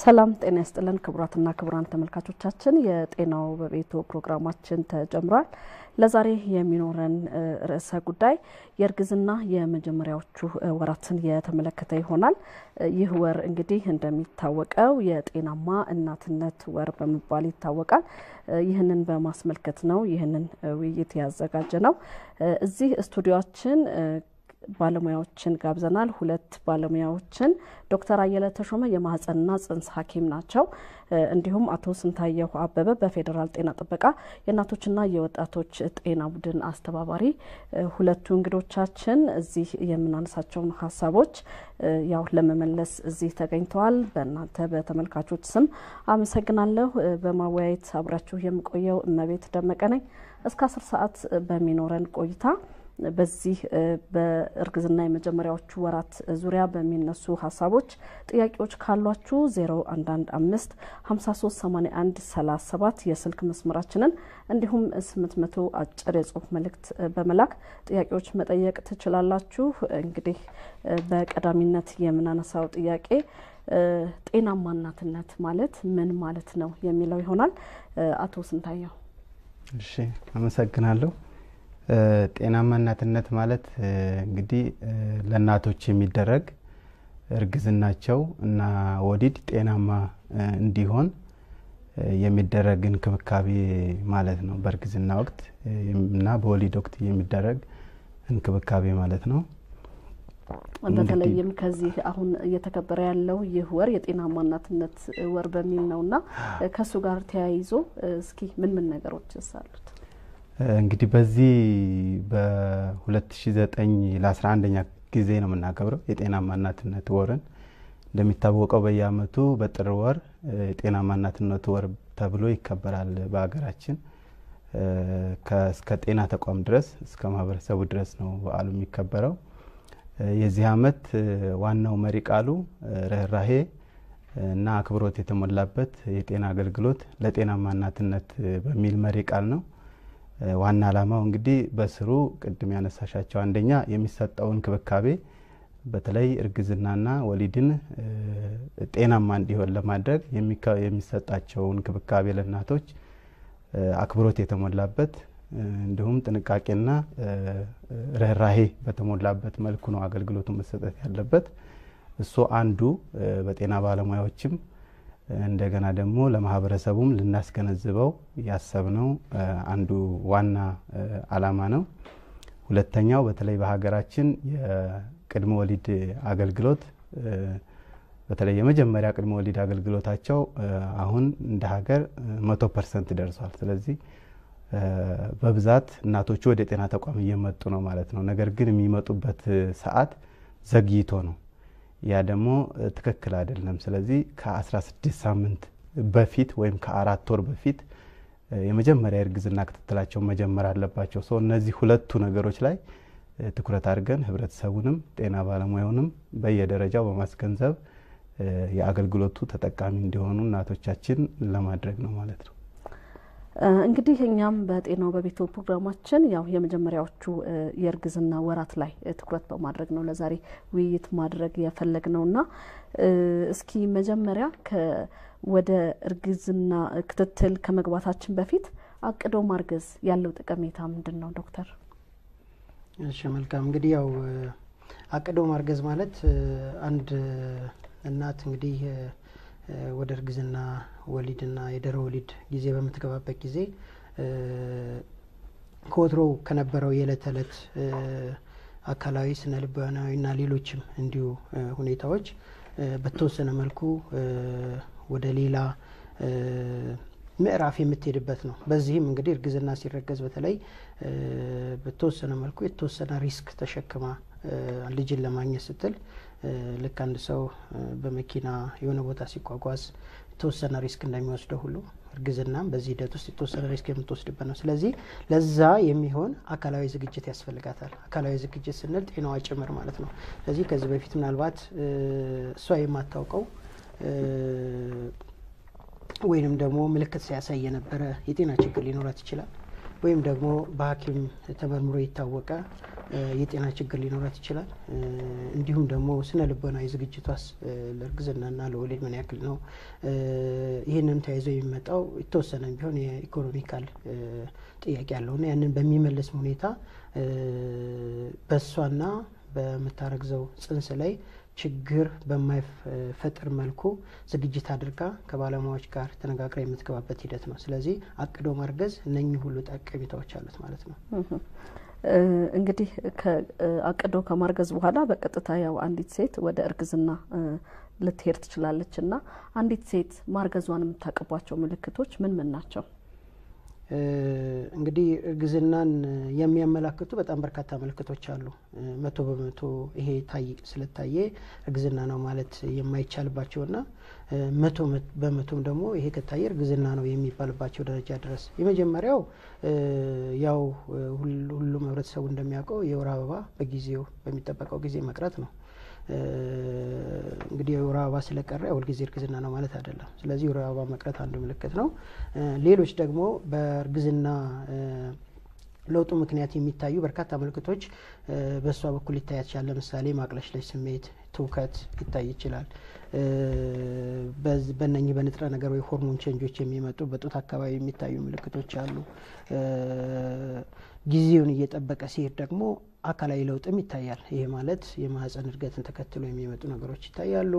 ሰላም ጤና ይስጥልን ክቡራትና ክቡራን ተመልካቾቻችን፣ የጤናው በቤቱ ፕሮግራማችን ተጀምሯል። ለዛሬ የሚኖረን ርዕሰ ጉዳይ የእርግዝና የመጀመሪያዎቹ ወራትን የተመለከተ ይሆናል። ይህ ወር እንግዲህ እንደሚታወቀው የጤናማ እናትነት ወር በመባል ይታወቃል። ይህንን በማስመልከት ነው ይህንን ውይይት ያዘጋጀ ነው። እዚህ ስቱዲዮችን ባለሙያዎችን ጋብዘናል። ሁለት ባለሙያዎችን ዶክተር አየለ ተሾመ የማህፀንና ጽንስ ሐኪም ናቸው። እንዲሁም አቶ ስንታየሁ አበበ በፌዴራል ጤና ጥበቃ የእናቶችና የወጣቶች ጤና ቡድን አስተባባሪ። ሁለቱ እንግዶቻችን እዚህ የምናነሳቸውን ሀሳቦች ያው ለመመለስ እዚህ ተገኝተዋል። በእናንተ በተመልካቾች ስም አመሰግናለሁ። በማወያየት አብራችሁ የምቆየው እመቤት ደመቀ ነኝ። እስከ አስር ሰዓት በሚኖረን ቆይታ በዚህ በእርግዝና የመጀመሪያዎቹ ወራት ዙሪያ በሚነሱ ሀሳቦች ጥያቄዎች ካሏችሁ 0115 5381 37 የስልክ መስመራችንን እንዲሁም 800 አጭር የጽሁፍ መልእክት በመላክ ጥያቄዎች መጠየቅ ትችላላችሁ። እንግዲህ በቀዳሚነት የምናነሳው ጥያቄ ጤናማ እናትነት ማለት ምን ማለት ነው የሚለው ይሆናል። አቶ ስንታየው። እሺ፣ አመሰግናለሁ። ጤናማ እናትነት ማለት እንግዲህ ለእናቶች የሚደረግ እርግዝናቸው እና ወሊድ ጤናማ እንዲሆን የሚደረግ እንክብካቤ ማለት ነው። በእርግዝና ወቅት እና በወሊድ ወቅት የሚደረግ እንክብካቤ ማለት ነው። በተለይም ከዚህ አሁን እየተከበረ ያለው ይህ ወር የጤናማ እናትነት ወር በሚል ነው እና ከእሱ ጋር ተያይዞ እስኪ ምን ምን ነገሮች አሉት? እንግዲህ በዚህ በ2009 ለ11ኛ ጊዜ ነው የምናከብረው የጤናማ እናትነት ወርን። እንደሚታወቀው በየአመቱ በጥር ወር የጤናማ እናትነት ወር ተብሎ ይከበራል በሀገራችን። እስከ ጤና ተቋም ድረስ እስከ ማህበረሰቡ ድረስ ነው በዓሉ የሚከበረው። የዚህ አመት ዋናው መሪ ቃሉ ርኅራሄ እና አክብሮት የተሞላበት የጤና አገልግሎት ለጤናማ እናትነት በሚል መሪ ቃል ነው። ዋና ዓላማው እንግዲህ በስሩ ቅድም ያነሳሻቸው አንደኛ የሚሰጠው እንክብካቤ በተለይ እርግዝናና ወሊድን ጤናማ እንዲሆን ለማድረግ የሚሰጣቸው እንክብካቤ ለእናቶች አክብሮት የተሞላበት እንዲሁም ጥንቃቄና ርኅራሄ በተሞላበት መልኩ ነው አገልግሎቱ መሰጠት ያለበት። እሱ አንዱ በጤና ባለሙያዎችም እንደገና ደግሞ ለማህበረሰቡም ልናስገነዝበው ያሰብነው አንዱ ዋና ዓላማ ነው። ሁለተኛው በተለይ በሀገራችን የቅድመ ወሊድ አገልግሎት በተለይ የመጀመሪያ ቅድመ ወሊድ አገልግሎታቸው አሁን እንደ ሀገር መቶ ፐርሰንት ደርሷል። ስለዚህ በብዛት እናቶቹ ወደ ጤና ተቋም እየመጡ ነው ማለት ነው። ነገር ግን የሚመጡበት ሰዓት ዘግይቶ ነው። ያ ደግሞ ትክክል አይደለም። ስለዚህ ከ16 ሳምንት በፊት ወይም ከአራት ወር በፊት የመጀመሪያ የእርግዝና ክትትላቸውን መጀመር አለባቸው። ሰው እነዚህ ሁለቱ ነገሮች ላይ ትኩረት አድርገን ህብረተሰቡንም ጤና ባለሙያውንም በየደረጃው በማስገንዘብ የአገልግሎቱ ተጠቃሚ እንዲሆኑ እናቶቻችን ለማድረግ ነው ማለት ነው። እንግዲህ እኛም በጤናው በቤቱ ፕሮግራማችን ያው የመጀመሪያዎቹ የእርግዝና ወራት ላይ ትኩረት በማድረግ ነው ለዛሬ ውይይት ማድረግ የፈለግ ነው እና እስኪ መጀመሪያ ወደ እርግዝና ክትትል ከመግባታችን በፊት አቅዶ ማርገዝ ያለው ጠቀሜታ ምንድን ነው ዶክተር? እሺ መልካም እንግዲህ ያው አቅዶ ማርገዝ ማለት አንድ እናት እንግዲህ ወደ እርግዝና ወሊድና የድህረ ወሊድ ጊዜ በምትገባበት ጊዜ ከወትሮው ከነበረው የዕለት ተዕለት አካላዊ፣ ስነ ልቦናዊና ሌሎችም እንዲሁ ሁኔታዎች በተወሰነ መልኩ ወደ ሌላ ምዕራፍ የምትሄድበት ነው። በዚህም እንግዲህ እርግዝና ሲረገዝ በተለይ በተወሰነ መልኩ የተወሰነ ሪስክ ተሸክማ ልጅን ለማግኘት ስትል ልክ አንድ ሰው በመኪና የሆነ ቦታ ሲጓጓዝ የተወሰነ ሪስክ እንደሚወስደው ሁሉ እርግዝናም በዚህ ሂደት ውስጥ የተወሰነ ሪስክ የምትወስድበት ነው። ስለዚህ ለዛ የሚሆን አካላዊ ዝግጅት ያስፈልጋታል። አካላዊ ዝግጅት ስንል ጤናዋ ጭምር ማለት ነው። ስለዚህ ከዚህ በፊት ምናልባት እሷ የማታውቀው ወይንም ደግሞ ምልክት ሲያሳይ የነበረ የጤና ችግር ሊኖራት ይችላል። ወይም ደግሞ በሐኪም ተመርምሮ የታወቀ የጤና ችግር ሊኖራት ይችላል። እንዲሁም ደግሞ ስነ ልቦናዊ ዝግጅቷስ ለእርግዝናና ለወሊድ ምን ያክል ነው? ይህንን ተያይዞ የሚመጣው የተወሰነ ቢሆን የኢኮኖሚካል ጥያቄ አለውና ያንን በሚመልስ ሁኔታ በእሷና በምታረግዘው ጽንስ ላይ ችግር በማይፈጥር መልኩ ዝግጅት አድርጋ ከባለሙያዎች ጋር ተነጋግራ የምትገባበት ሂደት ነው። ስለዚህ አቅዶ ማርገዝ እነኚህ ሁሉ ጠቀሜታዎች አሉት ማለት ነው። እንግዲህ አቅዶ ከማርገዝ በኋላ በቀጥታ ያው አንዲት ሴት ወደ እርግዝና ልትሄድ ትችላለች እና አንዲት ሴት ማርገዟን የምታውቅባቸው ምልክቶች ምን ምን ናቸው? እንግዲህ እርግዝናን የሚያመላክቱ በጣም በርካታ ምልክቶች አሉ። መቶ በመቶ ይሄ ታይ ስለታየ እርግዝና ነው ማለት የማይቻልባቸውና መቶ በመቶም ደግሞ ይሄ ከታየ እርግዝና ነው የሚባልባቸው ደረጃ ድረስ የመጀመሪያው ያው ሁሉም ህብረተሰቡ እንደሚያውቀው የወር አበባ በጊዜው በሚጠበቀው ጊዜ መቅረት ነው። እንግዲህ የወር አበባ ስለቀረ ሁልጊዜ እርግዝና ነው ማለት አይደለም። ስለዚህ የወር አበባ መቅረት አንዱ ምልክት ነው። ሌሎች ደግሞ በእርግዝና ለውጡ ምክንያት የሚታዩ በርካታ ምልክቶች በእሷ በኩል ሊታያት ይችላል። ለምሳሌ ማቅለሽለሽ ስሜት፣ ትውከት ሊታይ ይችላል። በእነኚህ በንጥረ ነገር ወይ ሆርሞን ቼንጆች የሚመጡ በጡት አካባቢ የሚታዩ ምልክቶች አሉ። ጊዜውን እየጠበቀ ሲሄድ ደግሞ አካላዊ ለውጥም ይታያል። ይሄ ማለት የማህፀን እድገትን ተከትሎ የሚመጡ ነገሮች ይታያሉ።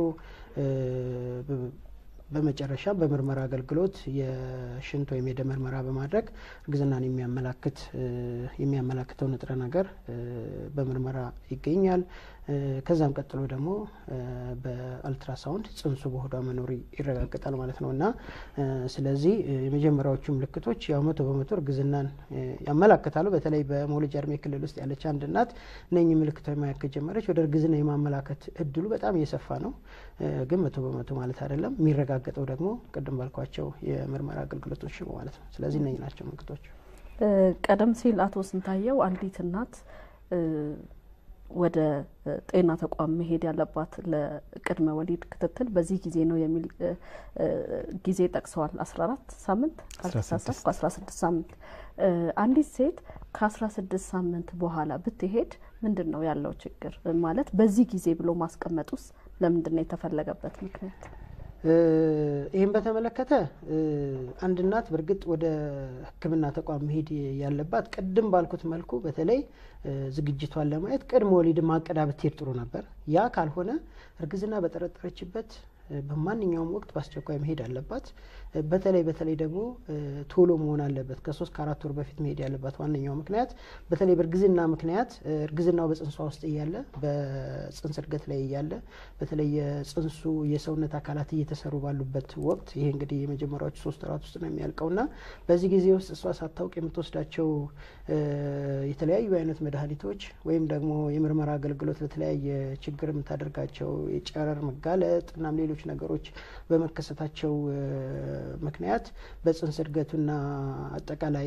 በመጨረሻ በምርመራ አገልግሎት የሽንት ወይም የደም ምርመራ በማድረግ እርግዝናን የሚያመላክት የሚያመላክተው ንጥረ ነገር በምርመራ ይገኛል። ከዛም ቀጥሎ ደግሞ በአልትራሳውንድ ጽንሱ በሆዷ መኖር ይረጋገጣል ማለት ነው እና ስለዚህ የመጀመሪያዎቹ ምልክቶች ያው መቶ በመቶ እርግዝናን ያመላክታሉ። በተለይ በመውለጃ እድሜ ክልል ውስጥ ያለች አንድ እናት እነኚህ ምልክቶች ማየት ከጀመረች ወደ እርግዝና የማመላከት እድሉ በጣም እየሰፋ ነው። ግን መቶ በመቶ ማለት አይደለም። የሚረጋገጠው ደግሞ ቅድም ባልኳቸው የምርመራ አገልግሎቶች ነው ማለት ነው። ስለዚህ እነኚህ ናቸው ምልክቶች። ቀደም ሲል አቶ ስንታየው አንዲት እናት ወደ ጤና ተቋም መሄድ ያለባት ለቅድመ ወሊድ ክትትል በዚህ ጊዜ ነው የሚል ጊዜ ጠቅሰዋል። አስራ አራት ሳምንት ካልተሳሳትኩ አስራ ስድስት ሳምንት አንዲት ሴት ከአስራ ስድስት ሳምንት በኋላ ብትሄድ ምንድን ነው ያለው ችግር? ማለት በዚህ ጊዜ ብሎ ማስቀመጥ ውስጥ ለምንድን ነው የተፈለገበት ምክንያት? ይህም በተመለከተ አንድ እናት በእርግጥ ወደ ሕክምና ተቋም መሄድ ያለባት ቅድም ባልኩት መልኩ በተለይ ዝግጅቷን ለማየት ቅድመ ወሊድ ማቀዳ ብትሄድ ጥሩ ነበር። ያ ካልሆነ እርግዝና በጠረጠረችበት በማንኛውም ወቅት በአስቸኳይ መሄድ አለባት። በተለይ በተለይ ደግሞ ቶሎ መሆን አለበት። ከሶስት ከአራት ወር በፊት መሄድ ያለባት ዋነኛው ምክንያት በተለይ በእርግዝና ምክንያት እርግዝናው በጽንሷ ውስጥ እያለ በጽንስ እድገት ላይ እያለ በተለይ የጽንሱ የሰውነት አካላት እየተሰሩ ባሉበት ወቅት ይሄ እንግዲህ የመጀመሪያዎቹ ሶስት ወራት ውስጥ ነው የሚያልቀውና በዚህ ጊዜ ውስጥ እሷ ሳታውቅ የምትወስዳቸው የተለያዩ አይነት መድኃኒቶች ወይም ደግሞ የምርመራ አገልግሎት ለተለያየ ችግር የምታደርጋቸው የጨረር መጋለጥ እናም ሌሎች ነገሮች በመከሰታቸው ምክንያት በጽንስ እድገቱና አጠቃላይ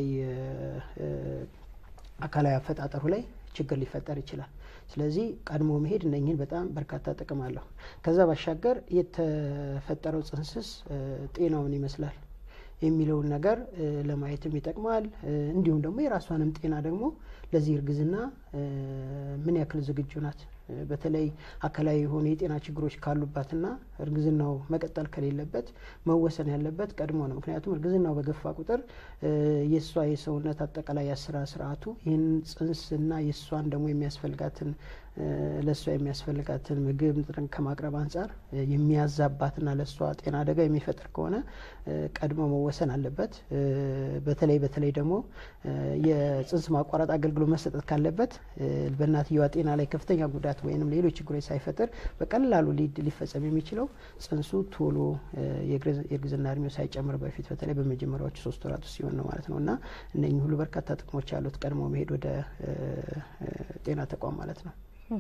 አካላዊ አፈጣጠሩ ላይ ችግር ሊፈጠር ይችላል። ስለዚህ ቀድሞ መሄድ እነኝህን በጣም በርካታ ጥቅም አለው። ከዛ ባሻገር የተፈጠረው ጽንስስ ጤናውን ይመስላል የሚለውን ነገር ለማየትም ይጠቅማል። እንዲሁም ደግሞ የራሷንም ጤና ደግሞ ለዚህ እርግዝና ምን ያክል ዝግጁ ናት በተለይ አካላዊ የሆኑ የጤና ችግሮች ካሉባትና እርግዝናው መቀጠል ከሌለበት መወሰን ያለበት ቀድሞ ነው። ምክንያቱም እርግዝናው በገፋ ቁጥር የእሷ የሰውነት አጠቃላይ የስራ ስርዓቱ ይህን ጽንስና የእሷን ደግሞ የሚያስፈልጋትን ለእሷ የሚያስፈልጋትን ምግብ ንጥርን ከማቅረብ አንጻር የሚያዛባትና ለእሷ ጤና አደጋ የሚፈጥር ከሆነ ቀድሞ መወሰን አለበት። በተለይ በተለይ ደግሞ የጽንስ ማቋረጥ አገልግሎት መሰጠት ካለበት በእናትየዋ ጤና ላይ ከፍተኛ ጉዳት ወይም ሌሎች ችግሮች ሳይፈጥር በቀላሉ ሊፈጸም የሚችለው ጽንሱ ቶሎ የእርግዝና እድሜው ሳይጨምር በፊት በተለይ በመጀመሪያዎቹ ሶስት ወራት ውስጥ ሲሆን ነው ማለት ነው እና እነኚህ ሁሉ በርካታ ጥቅሞች ያሉት ቀድሞ መሄድ ወደ ጤና ተቋም ማለት ነው።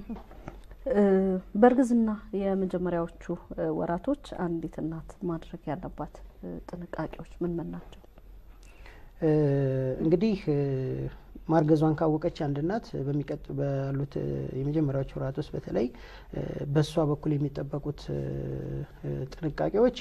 በእርግዝና የመጀመሪያዎቹ ወራቶች አንዲት እናት ማድረግ ያለባት ጥንቃቄዎች ምን ምን ናቸው? እንግዲህ ማርገዟን ካወቀች አንድ እናት በሚቀጥ ባሉት የመጀመሪያዎቹ ወራት ውስጥ በተለይ በእሷ በኩል የሚጠበቁት ጥንቃቄዎች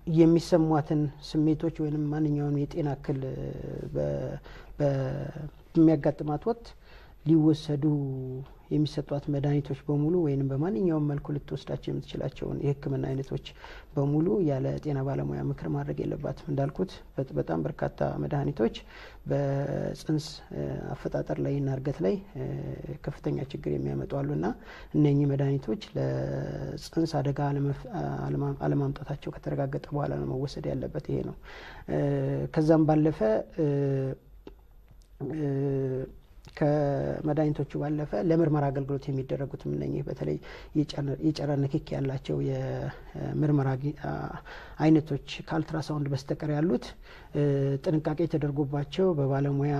የሚሰሟትን ስሜቶች ወይም ማንኛውም የጤና እክል በሚያጋጥማት ወቅት ሊወሰዱ የሚሰጧት መድኃኒቶች በሙሉ ወይም በማንኛውም መልኩ ልትወስዳቸው የምትችላቸውን የሕክምና አይነቶች በሙሉ ያለ ጤና ባለሙያ ምክር ማድረግ የለባትም። እንዳልኩት በጣም በርካታ መድኃኒቶች በጽንስ አፈጣጠር ላይ እና እርገት ላይ ከፍተኛ ችግር የሚያመጡ አሉና እነኚህ መድኃኒቶች ለጽንስ አደጋ አለማምጣታቸው ከተረጋገጠ በኋላ ነው መወሰድ ያለበት። ይሄ ነው። ከዛም ባለፈ ከመድኃኒቶቹ ባለፈ ለምርመራ አገልግሎት የሚደረጉትም እነኚህ በተለይ የጨረር ንክኪ ያላቸው የምርመራ አይነቶች ከአልትራሳውንድ በስተቀር ያሉት ጥንቃቄ ተደርጎባቸው በባለሙያ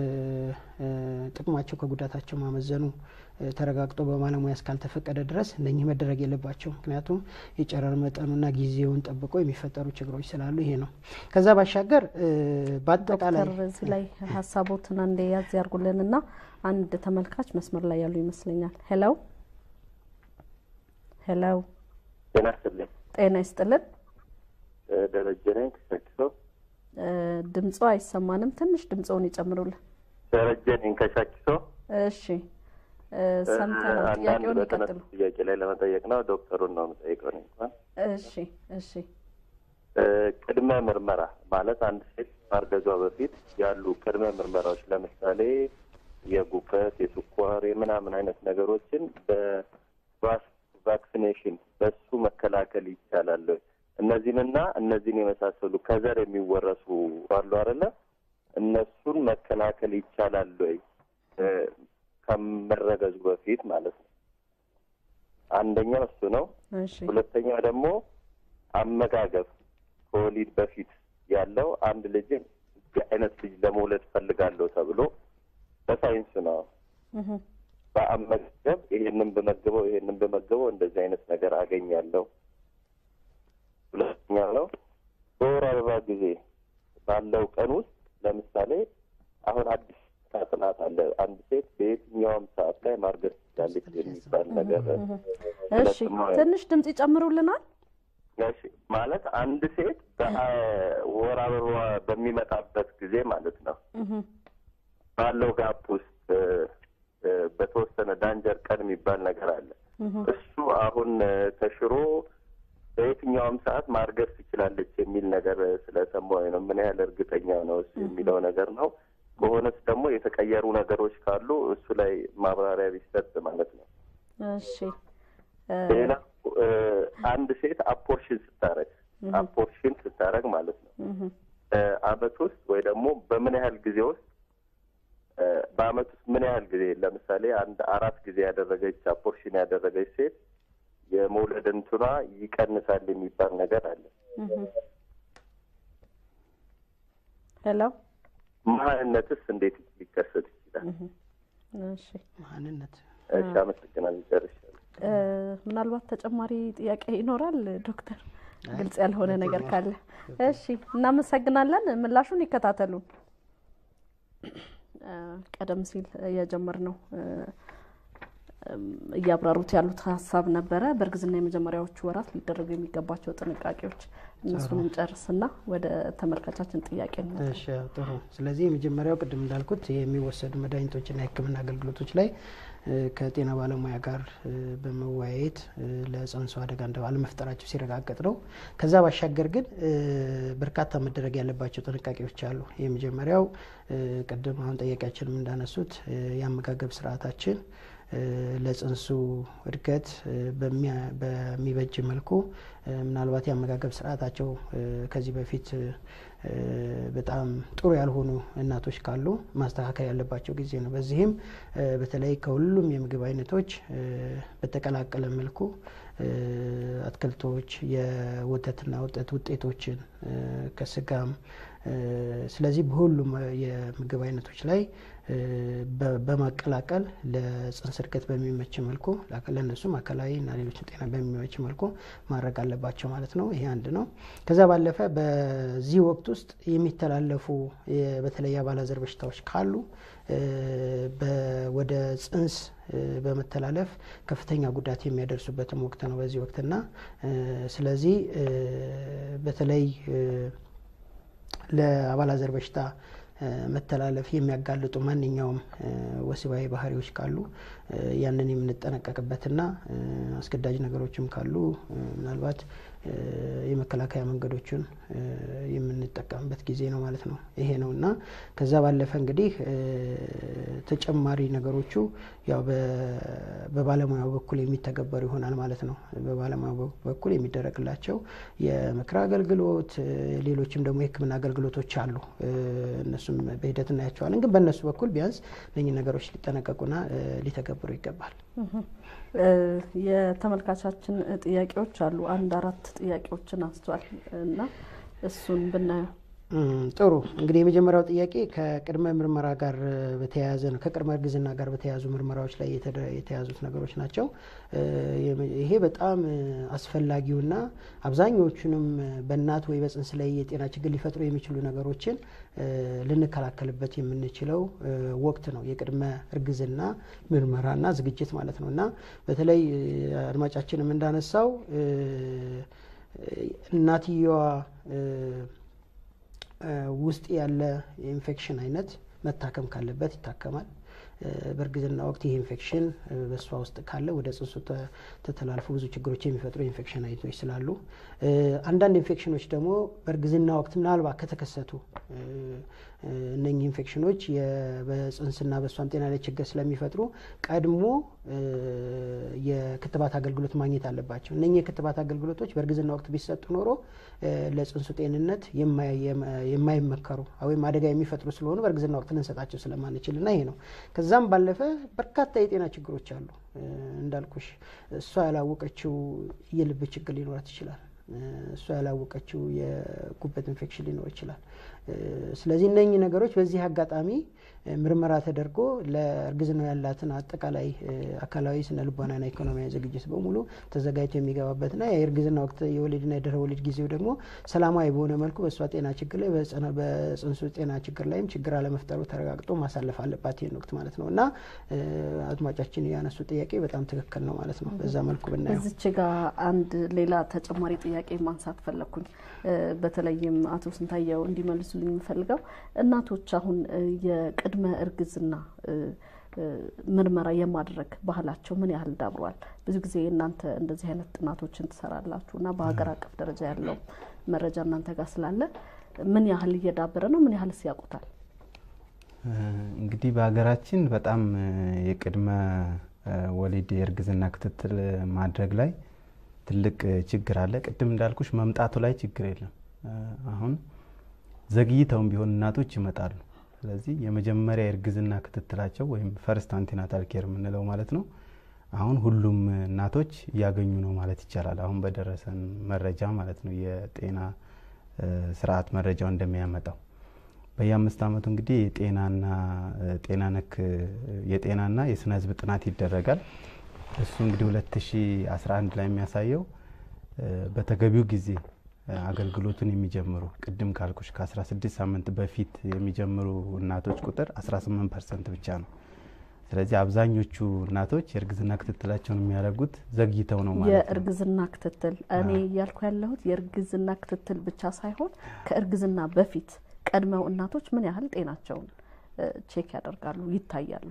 ጥቅማቸው ከጉዳታቸው ማመዘኑ ተረጋግጦ በባለሙያ እስካልተፈቀደ ድረስ እነኚህ መደረግ የለባቸው። ምክንያቱም የጨረር መጠኑና ጊዜውን ጠብቆ የሚፈጠሩ ችግሮች ስላሉ ይሄ ነው። ከዛ ባሻገር በአጠቃላይ ዶክተር እዚህ ላይ ሀሳቦትን አንዴ ያዝ ያርጉልንና አንድ ተመልካች መስመር ላይ ያሉ ይመስለኛል። ሄሎ ሄሎ፣ ጤና ይስጥልኝ። ጤና ይስጥልን። ደረጀ ነኝ ከሻኪሶ። ድምጾ አይሰማንም። ትንሽ ድምጾውን ይጨምሩልን። ደረጀ ነኝ ከሻኪሶ። እሺ ሰምተናል። አንዳንድ ጥያቄውን በተነሱ ይቀጥሉ። ጥያቄ ላይ ለመጠየቅ ነው። ዶክተሩን ነው የምጠይቀው እኔ እንኳን እሺ እሺ ቅድመ ምርመራ ማለት አንድ ሴት ማርገዟ በፊት ያሉ ቅድመ ምርመራዎች ለምሳሌ የጉበት፣ የስኳር፣ የምናምን አይነት ነገሮችን በቫስ ቫክሲኔሽን በሱ መከላከል ይቻላል። እነዚህንና እነዚህን የመሳሰሉ ከዘር የሚወረሱ አሉ አይደለ? እነሱን መከላከል ይቻላል ወይ ከመረገዙ በፊት ማለት ነው። አንደኛው እሱ ነው። እሺ ሁለተኛው ደግሞ አመጋገብ ከወሊድ በፊት ያለው አንድ ልጅን እንዲህ አይነት ልጅ ለመውለድ ፈልጋለሁ ተብሎ በሳይንስ ነው እህ በአመጋገብ ይሄንን በመገበው ይሄንን በመገበው እንደዚህ አይነት ነገር አገኛለሁ። ሁለተኛው ነው በወር አበባ ጊዜ ባለው ቀን ውስጥ ለምሳሌ አሁን አዲስ ጥናት አለ። አንድ ሴት በየትኛውም ሰዓት ላይ ማርገዝ ትችላለች የሚባል ነገር እሺ ትንሽ ድምጽ ይጨምሩልናል። እሺ ማለት አንድ ሴት በወር አበባ በሚመጣበት ጊዜ ማለት ነው እህ ባለው ጋፕ ውስጥ እ፣ በተወሰነ ዳንጀር ቀን የሚባል ነገር አለ። እህ እሱ አሁን እ፣ ተሽሮ በየትኛውም ሰዓት ማርገዝ ትችላለች የሚል ነገር ስለሰማሁኝ ነው። ምን ያህል እርግጠኛ ነው እሱ የሚለው ነገር ነው። ከሆነስ ደግሞ የተቀየሩ ነገሮች ካሉ እሱ ላይ ማብራሪያ ቢሰጥ ማለት ነው። እሺ እ፣ ሌላ እ፣ አንድ ሴት አፖርሽን ስታረግ አፖርሽን ስታረግ ማለት ነው እህ አመት ውስጥ ወይ ደግሞ በምን ያህል ጊዜ ውስጥ እ፣ በአመት ውስጥ ምን ያህል ጊዜ ለምሳሌ አንድ አራት ጊዜ ያደረገች አፖርሽን ያደረገች ሴት የመውለድ እንትኗ ይቀንሳል የሚባል ነገር አለ። እህ ሄሎ መሀንነትስ እንዴት ሊከሰት ይችላል? እህ እሺ ማንነት እሺ፣ አመሰግናለሁ። ጨርሻለሁ። እ፣ ምናልባት ተጨማሪ ጥያቄ ይኖራል ዶክተር? ግልጽ ያልሆነ ነገር ካለ እሺ፣ እናመሰግናለን። ምላሹን ይከታተሉን። እ፣ ቀደም ሲል የጀመርነው እ፣ እም፣ እያብራሩት ያሉት ሀሳብ ነበረ። በእርግዝና የመጀመሪያዎቹ ወራት ሊደረጉ የሚገባቸው ጥንቃቄዎች እነሱን እንጨርስና ወደ ተመልካቻችን ጥያቄ ነው። እሺ ያው ጥሩ። ስለዚህ የመጀመሪያው ቅድም እንዳልኩት የሚወሰዱ መድኃኒቶችና የሕክምና አገልግሎቶች ላይ እ፣ ከጤና ባለሙያ ጋር እ፣ በመወያየት እ፣ ለጽንሱ አደጋ እንደ አለመፍጠራቸው ሲረጋገጥ ነው። ከዛ ባሻገር ግን እ፣ በርካታ መደረግ ያለባቸው ጥንቃቄዎች አሉ። የመጀመሪያው እ፣ ቅድም አሁን ጠያቂያችንም እንዳነሱት እ፣ የአመጋገብ ስርዓታችን እ፣ ለጽንሱ እድገት እ፣ በሚያ- በሚበጅ መልኩ እ፣ ምናልባት የአመጋገብ ስርዓታቸው እ፣ ከዚህ በፊት እ፣ በጣም ጥሩ ያልሆኑ እናቶች ካሉ ማስተካከል ያለባቸው ጊዜ ነው። በዚህም እ፣ በተለይ ከሁሉም የምግብ አይነቶች እ፣ በተቀላቀለ መልኩ እ፣ አትክልቶች፣ የወተትና ወተት ውጤቶችን እ፣ ከስጋም እ፣ ስለዚህ በሁሉም የምግብ አይነቶች ላይ እ፣ በ- በማቀላቀል ለጽንስ እድገት በሚመች መልኩ ለእነሱም አካላዊ እና ሌሎችን ጤና በሚመች መልኩ ማድረግ አለባቸው ማለት ነው። ይሄ አንድ ነው። ከዛ ባለፈ በዚህ ወቅት ውስጥ የሚተላለፉ የ- በተለይ የአባላዘር በሽታዎች ካሉ እ፣ በ- ወደ ጽንስ እ፣ በመተላለፍ ከፍተኛ ጉዳት የሚያደርሱበትም ወቅት ነው በዚህ ወቅትና እ፣ ስለዚህ እ፣ በተለይ እ፣ ለአባላዘር በሽታ መተላለፍ የሚያጋልጡ ማንኛውም ወሲባዊ ባህሪዎች ካሉ ያንን የምንጠነቀቅበትና አስገዳጅ ነገሮችም ካሉ ምናልባት የመከላከያ መንገዶችን የምንጠቀምበት ጊዜ ነው ማለት ነው። ይሄ ነው እና ከዛ ባለፈ እንግዲህ ተጨማሪ ነገሮቹ ያው በባለሙያው በኩል የሚተገበሩ ይሆናል ማለት ነው። በባለሙያው በኩል የሚደረግላቸው የምክር አገልግሎት፣ ሌሎችም ደግሞ የሕክምና አገልግሎቶች አሉ። እነሱም በሂደት እናያቸዋለን። ግን በእነሱ በኩል ቢያንስ እነኚህ ነገሮች ሊጠነቀቁና ሊተገብሩ ይገባል። የተመልካቻችን ጥያቄዎች አሉ። አንድ አራት ጥያቄዎችን አንስቷል እና እሱን ብናየው ጥሩ እንግዲህ የመጀመሪያው ጥያቄ ከቅድመ ምርመራ ጋር በተያያዘ ነው። ከቅድመ እርግዝና ጋር በተያያዙ ምርመራዎች ላይ የተያዙት ነገሮች ናቸው። ይሄ በጣም አስፈላጊውና አብዛኞቹንም በእናት ወይ በጽንስ ላይ የጤና ችግር ሊፈጥሩ የሚችሉ ነገሮችን ልንከላከልበት የምንችለው ወቅት ነው። የቅድመ እርግዝና ምርመራና ዝግጅት ማለት ነው እና በተለይ አድማጫችንም እንዳነሳው እናትየዋ ውስጥ ያለ የኢንፌክሽን አይነት መታከም ካለበት ይታከማል። በእርግዝና ወቅት ይህ ኢንፌክሽን በእሷ ውስጥ ካለ ወደ ጽንሱ ተተላልፎ ብዙ ችግሮች የሚፈጥሩ የኢንፌክሽን አይነቶች ስላሉ አንዳንድ ኢንፌክሽኖች ደግሞ በእርግዝና ወቅት ምናልባት ከተከሰቱ እነኚህ ኢንፌክሽኖች በጽንስና በእሷም ጤና ላይ ችግር ስለሚፈጥሩ ቀድሞ የክትባት አገልግሎት ማግኘት አለባቸው። እነኚህ የክትባት አገልግሎቶች በእርግዝና ወቅት ቢሰጡ ኖሮ ለጽንሱ ጤንነት የማይመከሩ ወይም አደጋ የሚፈጥሩ ስለሆኑ በእርግዝና ወቅት ልንሰጣቸው ስለማንችል እና ይሄ ነው። ከዛም ባለፈ በርካታ የጤና ችግሮች አሉ። እንዳልኩሽ እሷ ያላወቀችው የልብ ችግር ሊኖራት ይችላል። እሷ ያላወቀችው የጉበት ኢንፌክሽን ሊኖር ይችላል። ስለዚህ እነኚህ ነገሮች በዚህ አጋጣሚ ምርመራ ተደርጎ ለእርግዝናው ያላትን አጠቃላይ አካላዊ፣ ስነ ልቦናና ኢኮኖሚያዊ ዝግጅት በሙሉ ተዘጋጅቶ የሚገባበትና የእርግዝና ወቅት የወሊድና የድህረ ወሊድ ጊዜው ደግሞ ሰላማዊ በሆነ መልኩ በእሷ ጤና ችግር ላይ በጽንሱ ጤና ችግር ላይም ችግር አለመፍጠሩ ተረጋግጦ ማሳለፍ አለባት ይህን ወቅት ማለት ነው እና አድማጫችን ያነሱ ጥያቄ በጣም ትክክል ነው ማለት ነው። በዛ መልኩ ብናየው እዚች ጋ አንድ ሌላ ተጨማሪ ጥያቄ ማንሳት ፈለግኩኝ። በተለይም አቶ ስንታየው እንዲመልሱልኝ የምፈልገው እናቶች አሁን የቅድመ እርግዝና ምርመራ የማድረግ ባህላቸው ምን ያህል ዳብሯል? ብዙ ጊዜ እናንተ እንደዚህ አይነት ጥናቶችን ትሰራላችሁ እና በሀገር አቀፍ ደረጃ ያለው መረጃ እናንተ ጋር ስላለ ምን ያህል እየዳበረ ነው? ምን ያህልስ ያውቁታል? እንግዲህ በሀገራችን በጣም የቅድመ ወሊድ የእርግዝና ክትትል ማድረግ ላይ ትልቅ ችግር አለ። ቅድም እንዳልኩሽ መምጣቱ ላይ ችግር የለም። አሁን ዘግይተውም ቢሆን እናቶች ይመጣሉ። ስለዚህ የመጀመሪያ የእርግዝና ክትትላቸው ወይም ፈርስት አንቲናታል ኬር የምንለው ማለት ነው አሁን ሁሉም እናቶች እያገኙ ነው ማለት ይቻላል። አሁን በደረሰን መረጃ ማለት ነው የጤና ስርዓት መረጃው እንደሚያመጣው በየአምስት ዓመቱ እንግዲህ የጤናና ጤና ነክ የጤናና የስነ ህዝብ ጥናት ይደረጋል። እሱ እንግዲህ 2011 ላይ የሚያሳየው በተገቢው ጊዜ አገልግሎቱን የሚጀምሩ ቅድም ካልኩሽ ከ16 ሳምንት በፊት የሚጀምሩ እናቶች ቁጥር 18 ፐርሰንት ብቻ ነው። ስለዚህ አብዛኞቹ እናቶች የእርግዝና ክትትላቸውን የሚያደርጉት ዘግይተው ነው ማለት ነው። የእርግዝና ክትትል እኔ እያልኩ ያለሁት የእርግዝና ክትትል ብቻ ሳይሆን ከእርግዝና በፊት ቀድመው እናቶች ምን ያህል ጤናቸውን ቼክ ያደርጋሉ፣ ይታያሉ?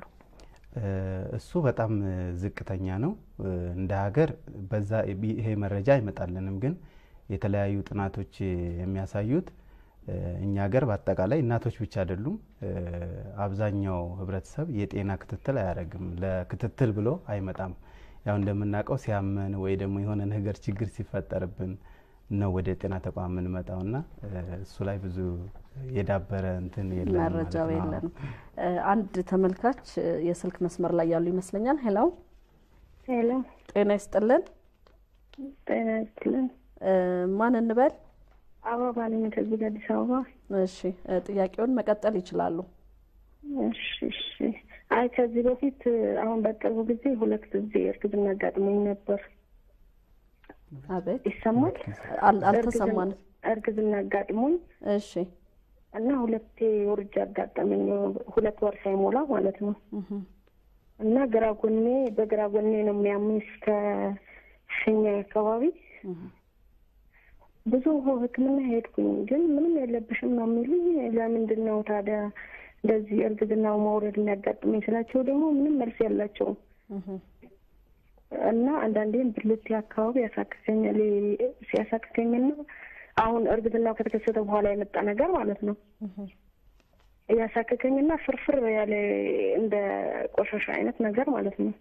እሱ በጣም ዝቅተኛ ነው። እንደ ሀገር በዛ ይሄ መረጃ አይመጣልንም፣ ግን የተለያዩ ጥናቶች የሚያሳዩት እኛ ሀገር በአጠቃላይ እናቶች ብቻ አይደሉም፣ አብዛኛው ህብረተሰብ የጤና ክትትል አያደርግም። ለክትትል ብሎ አይመጣም። ያው እንደምናውቀው ሲያመን ወይ ደግሞ የሆነ ነገር ችግር ሲፈጠርብን ነው ወደ ጤና ተቋም የምንመጣው እና እሱ ላይ ብዙ የዳበረ እንትን የለም መረጃው የለንም። አንድ ተመልካች የስልክ መስመር ላይ ያሉ ይመስለኛል። ሄሎ ሄሎ፣ ጤና ይስጥልን። ጤና ይስጥልን። ማን እንበል? አበባ ነኝ ከዚህ ከአዲስ አበባ። እሺ፣ ጥያቄውን መቀጠል ይችላሉ። እሺ፣ እሺ። አይ ከዚህ በፊት አሁን በቅርቡ ጊዜ ሁለት ጊዜ እርግዝና አጋጥሞኝ ነበር። አቤት፣ ይሰማል? አልተሰማንም። እርግዝና አጋጥሞኝ እሺ፣ እና ሁለቴ ውርጃ አጋጠመኝ፣ ሁለት ወር ሳይሞላ ማለት ነው። እና ግራ ጎኔ በግራ ጎኔ ነው የሚያመኝ እስከ ሽኛ አካባቢ ብዙ ሕክምና ሄድኩኝ፣ ግን ምንም የለብሽም ነው የሚሉኝ። ለምንድን ነው ታዲያ እንደዚህ እርግዝናው መውረድ የሚያጋጥመኝ ስላቸው ደግሞ ምንም መልስ ያላቸውም እና አንዳንዴም ብልቴ አካባቢ ያሳክከኛል። ሲያሳክከኝና አሁን እርግዝናው ከተከሰተ በኋላ የመጣ ነገር ማለት ነው ያሳክከኝና ፍርፍር ያለ እንደ ቆሻሻ አይነት ነገር ማለት ነው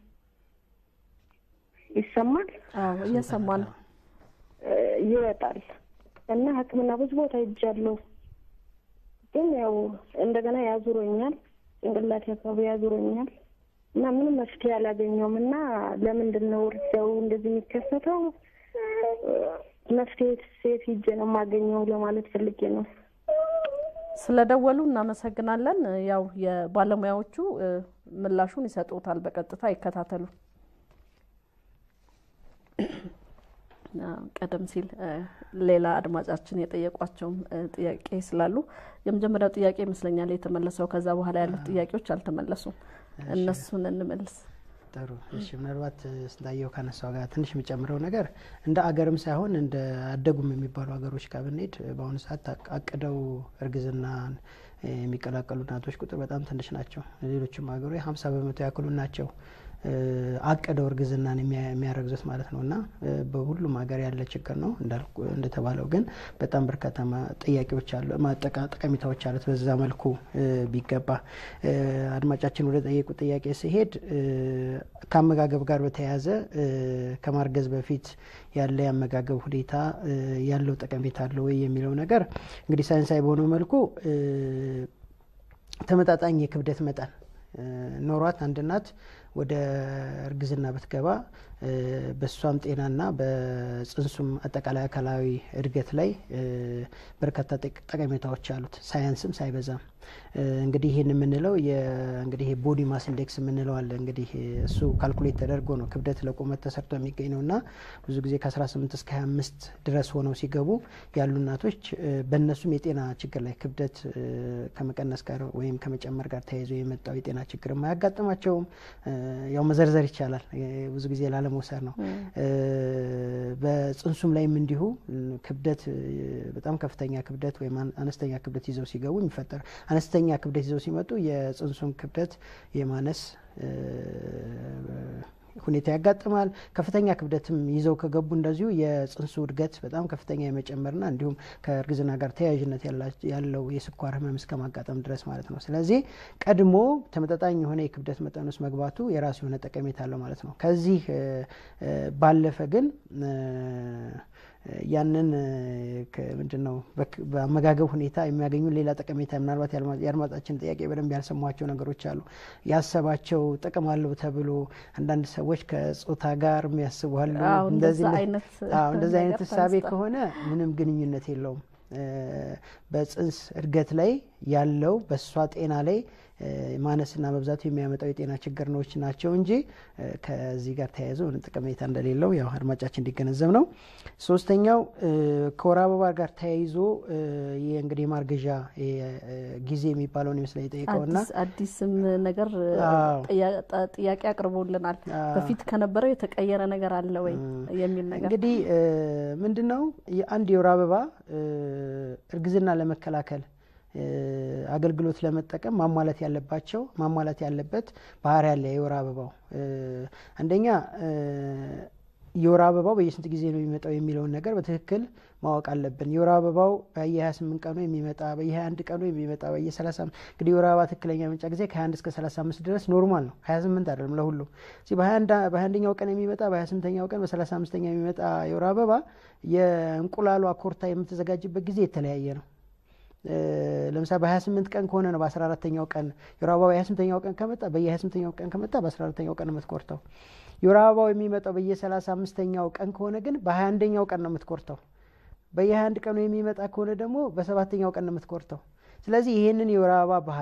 ይሰማል። አዎ እየሰማን ነው። ይወጣል እና ሕክምና ብዙ ቦታ ሄጃለሁ፣ ግን ያው እንደገና ያዙሮኛል፣ ጭንቅላቴ አካባቢ ያዙሮኛል እና ምንም መፍትሄ አላገኘውም። እና ለምንድን ነው እርጃው እንደዚህ የሚከሰተው? መፍትሄ ሴት ሂጄ ነው የማገኘው ለማለት ፈልጌ ነው። ስለደወሉ እናመሰግናለን። ያው የባለሙያዎቹ ምላሹን ይሰጡታል። በቀጥታ ይከታተሉ። ቀደም ሲል ሌላ አድማጫችን የጠየቋቸውም ጥያቄ ስላሉ የመጀመሪያው ጥያቄ ይመስለኛል የተመለሰው። ከዛ በኋላ ያሉት ጥያቄዎች አልተመለሱም። እነሱን እንመልስ። ጥሩ እሺ። ምናልባት ስንታየው ካነሳው ጋር ትንሽ የሚጨምረው ነገር እንደ አገርም ሳይሆን እንደ አደጉም የሚባሉ ሀገሮች ጋር ብንሄድ በአሁኑ ሰዓት አቅደው እርግዝናን የሚቀላቀሉ እናቶች ቁጥር በጣም ትንሽ ናቸው። ሌሎችም ሀገሮች ሀምሳ በመቶ ያክሉ ናቸው አቅደው እርግዝናን የሚያረግዙት ማለት ነው። እና በሁሉም ሀገር ያለ ችግር ነው እንደተባለው፣ ግን በጣም በርካታ ጥያቄዎች አሉ፣ ጠቀሜታዎች አሉት። በዛ መልኩ ቢገባ አድማጫችን ወደ ጠየቁ ጥያቄ ሲሄድ ከአመጋገብ ጋር በተያያዘ ከማርገዝ በፊት ያለ የአመጋገብ ሁኔታ ያለው ጠቀሜታ አለው ወይ የሚለው ነገር እንግዲህ ሳይንሳዊ በሆነው መልኩ ተመጣጣኝ የክብደት መጠን ኖሯት አንድ እናት ወደ እርግዝና ብትገባ በእሷም ጤናና በጽንሱም አጠቃላይ አካላዊ እድገት ላይ በርካታ ጠቀሜታዎች አሉት። ሳያንስም ሳይበዛም እንግዲህ ይህን የምንለው እንግዲህ ቦዲ ማስ ኢንዴክስ የምንለው አለ። እንግዲህ እሱ ካልኩሌት ተደርጎ ነው ክብደት ለቁመት ተሰርቶ የሚገኝ ነው እና ብዙ ጊዜ ከ18 እስከ 25 ድረስ ሆነው ሲገቡ ያሉ እናቶች በእነሱም የጤና ችግር ላይ ክብደት ከመቀነስ ጋር ወይም ከመጨመር ጋር ተያይዞ የመጣው የጤና ችግር አያጋጥማቸውም። ያው መዘርዘር ይቻላል፣ ብዙ ጊዜ ላለመውሰድ ነው። በጽንሱም ላይም እንዲሁ ክብደት በጣም ከፍተኛ ክብደት ወይም አነስተኛ ክብደት ይዘው ሲገቡ የሚፈጠር አነስተኛ ክብደት ይዘው ሲመጡ የጽንሱን ክብደት የማነስ ሁኔታ ያጋጥማል። ከፍተኛ ክብደትም ይዘው ከገቡ እንደዚሁ የጽንሱ እድገት በጣም ከፍተኛ የመጨመርና እንዲሁም ከእርግዝና ጋር ተያያዥነት ያለው የስኳር ህመም እስከ ማጋጠም ድረስ ማለት ነው። ስለዚህ ቀድሞ ተመጣጣኝ የሆነ የክብደት መጠን ውስጥ መግባቱ የራሱ የሆነ ጠቀሜታ አለው ማለት ነው። ከዚህ ባለፈ ግን ያንን ምንድን ነው በአመጋገብ ሁኔታ የሚያገኙ ሌላ ጠቀሜታ ምናልባት የአድማጫችን ጥያቄ በደንብ ያልሰሟቸው ነገሮች አሉ። ያሰባቸው ጥቅም አለው ተብሎ አንዳንድ ሰዎች ከጾታ ጋር የሚያስቡ አሉ። እንደዚህ አይነት እሳቤ ከሆነ ምንም ግንኙነት የለውም። በጽንስ እድገት ላይ ያለው በእሷ ጤና ላይ ማነስና መብዛቱ የሚያመጣው የጤና ችግሮች ናቸው እንጂ ከዚህ ጋር ተያይዞ ምንም ጠቀሜታ እንደሌለው ያው አድማጫችን እንዲገነዘብ ነው። ሶስተኛው ከወር አበባ ጋር ተያይዞ ይህ እንግዲህ የማርገዣ ጊዜ የሚባለውን ይመስላል የጠየቀውና አዲስም ነገር ጥያቄ አቅርቦልናል። በፊት ከነበረው የተቀየረ ነገር አለ ወይ የሚል ነገር እንግዲህ ምንድን ነው አንድ የወር አበባ እርግዝና ለመከላከል አገልግሎት ለመጠቀም ማሟላት ያለባቸው ማሟላት ያለበት ባህሪ ያለ የወር አበባው አንደኛ የወር አበባው በየስንት ጊዜ ነው የሚመጣው የሚለውን ነገር በትክክል ማወቅ አለብን። የወር አበባው በየ28 ቀኑ የሚመጣ በየ21 ቀኑ የሚመጣ በየ30 እንግዲህ የወር አበባ ትክክለኛ መምጫ ጊዜ ከ21 እስከ 35 ድረስ ኖርማል ነው። 28 አይደለም ለሁሉም። እዚህ በ21ኛው ቀን የሚመጣ በ28ኛው ቀን በ35ኛ የሚመጣ የወር አበባ የእንቁላሏ ኮርታ የምትዘጋጅበት ጊዜ የተለያየ ነው። ለምሳሌ በ28 ቀን ከሆነ ነው በ14ተኛው ቀን የወር አበባው በ28ኛው ቀን ከመጣ በየ28ኛው ቀን ከመጣ በ14ተኛው ቀን ነው የምትኮርተው። የወር አበባው የሚመጣው በየ35ኛው ቀን ከሆነ ግን በ21ኛው ቀን ነው የምትኮርተው። በየ21 ቀኑ የሚመጣ ከሆነ ደግሞ በሰባተኛው ቀን ነው የምትኮርተው። ስለዚህ ይህንን የወር አበባ ባህሪን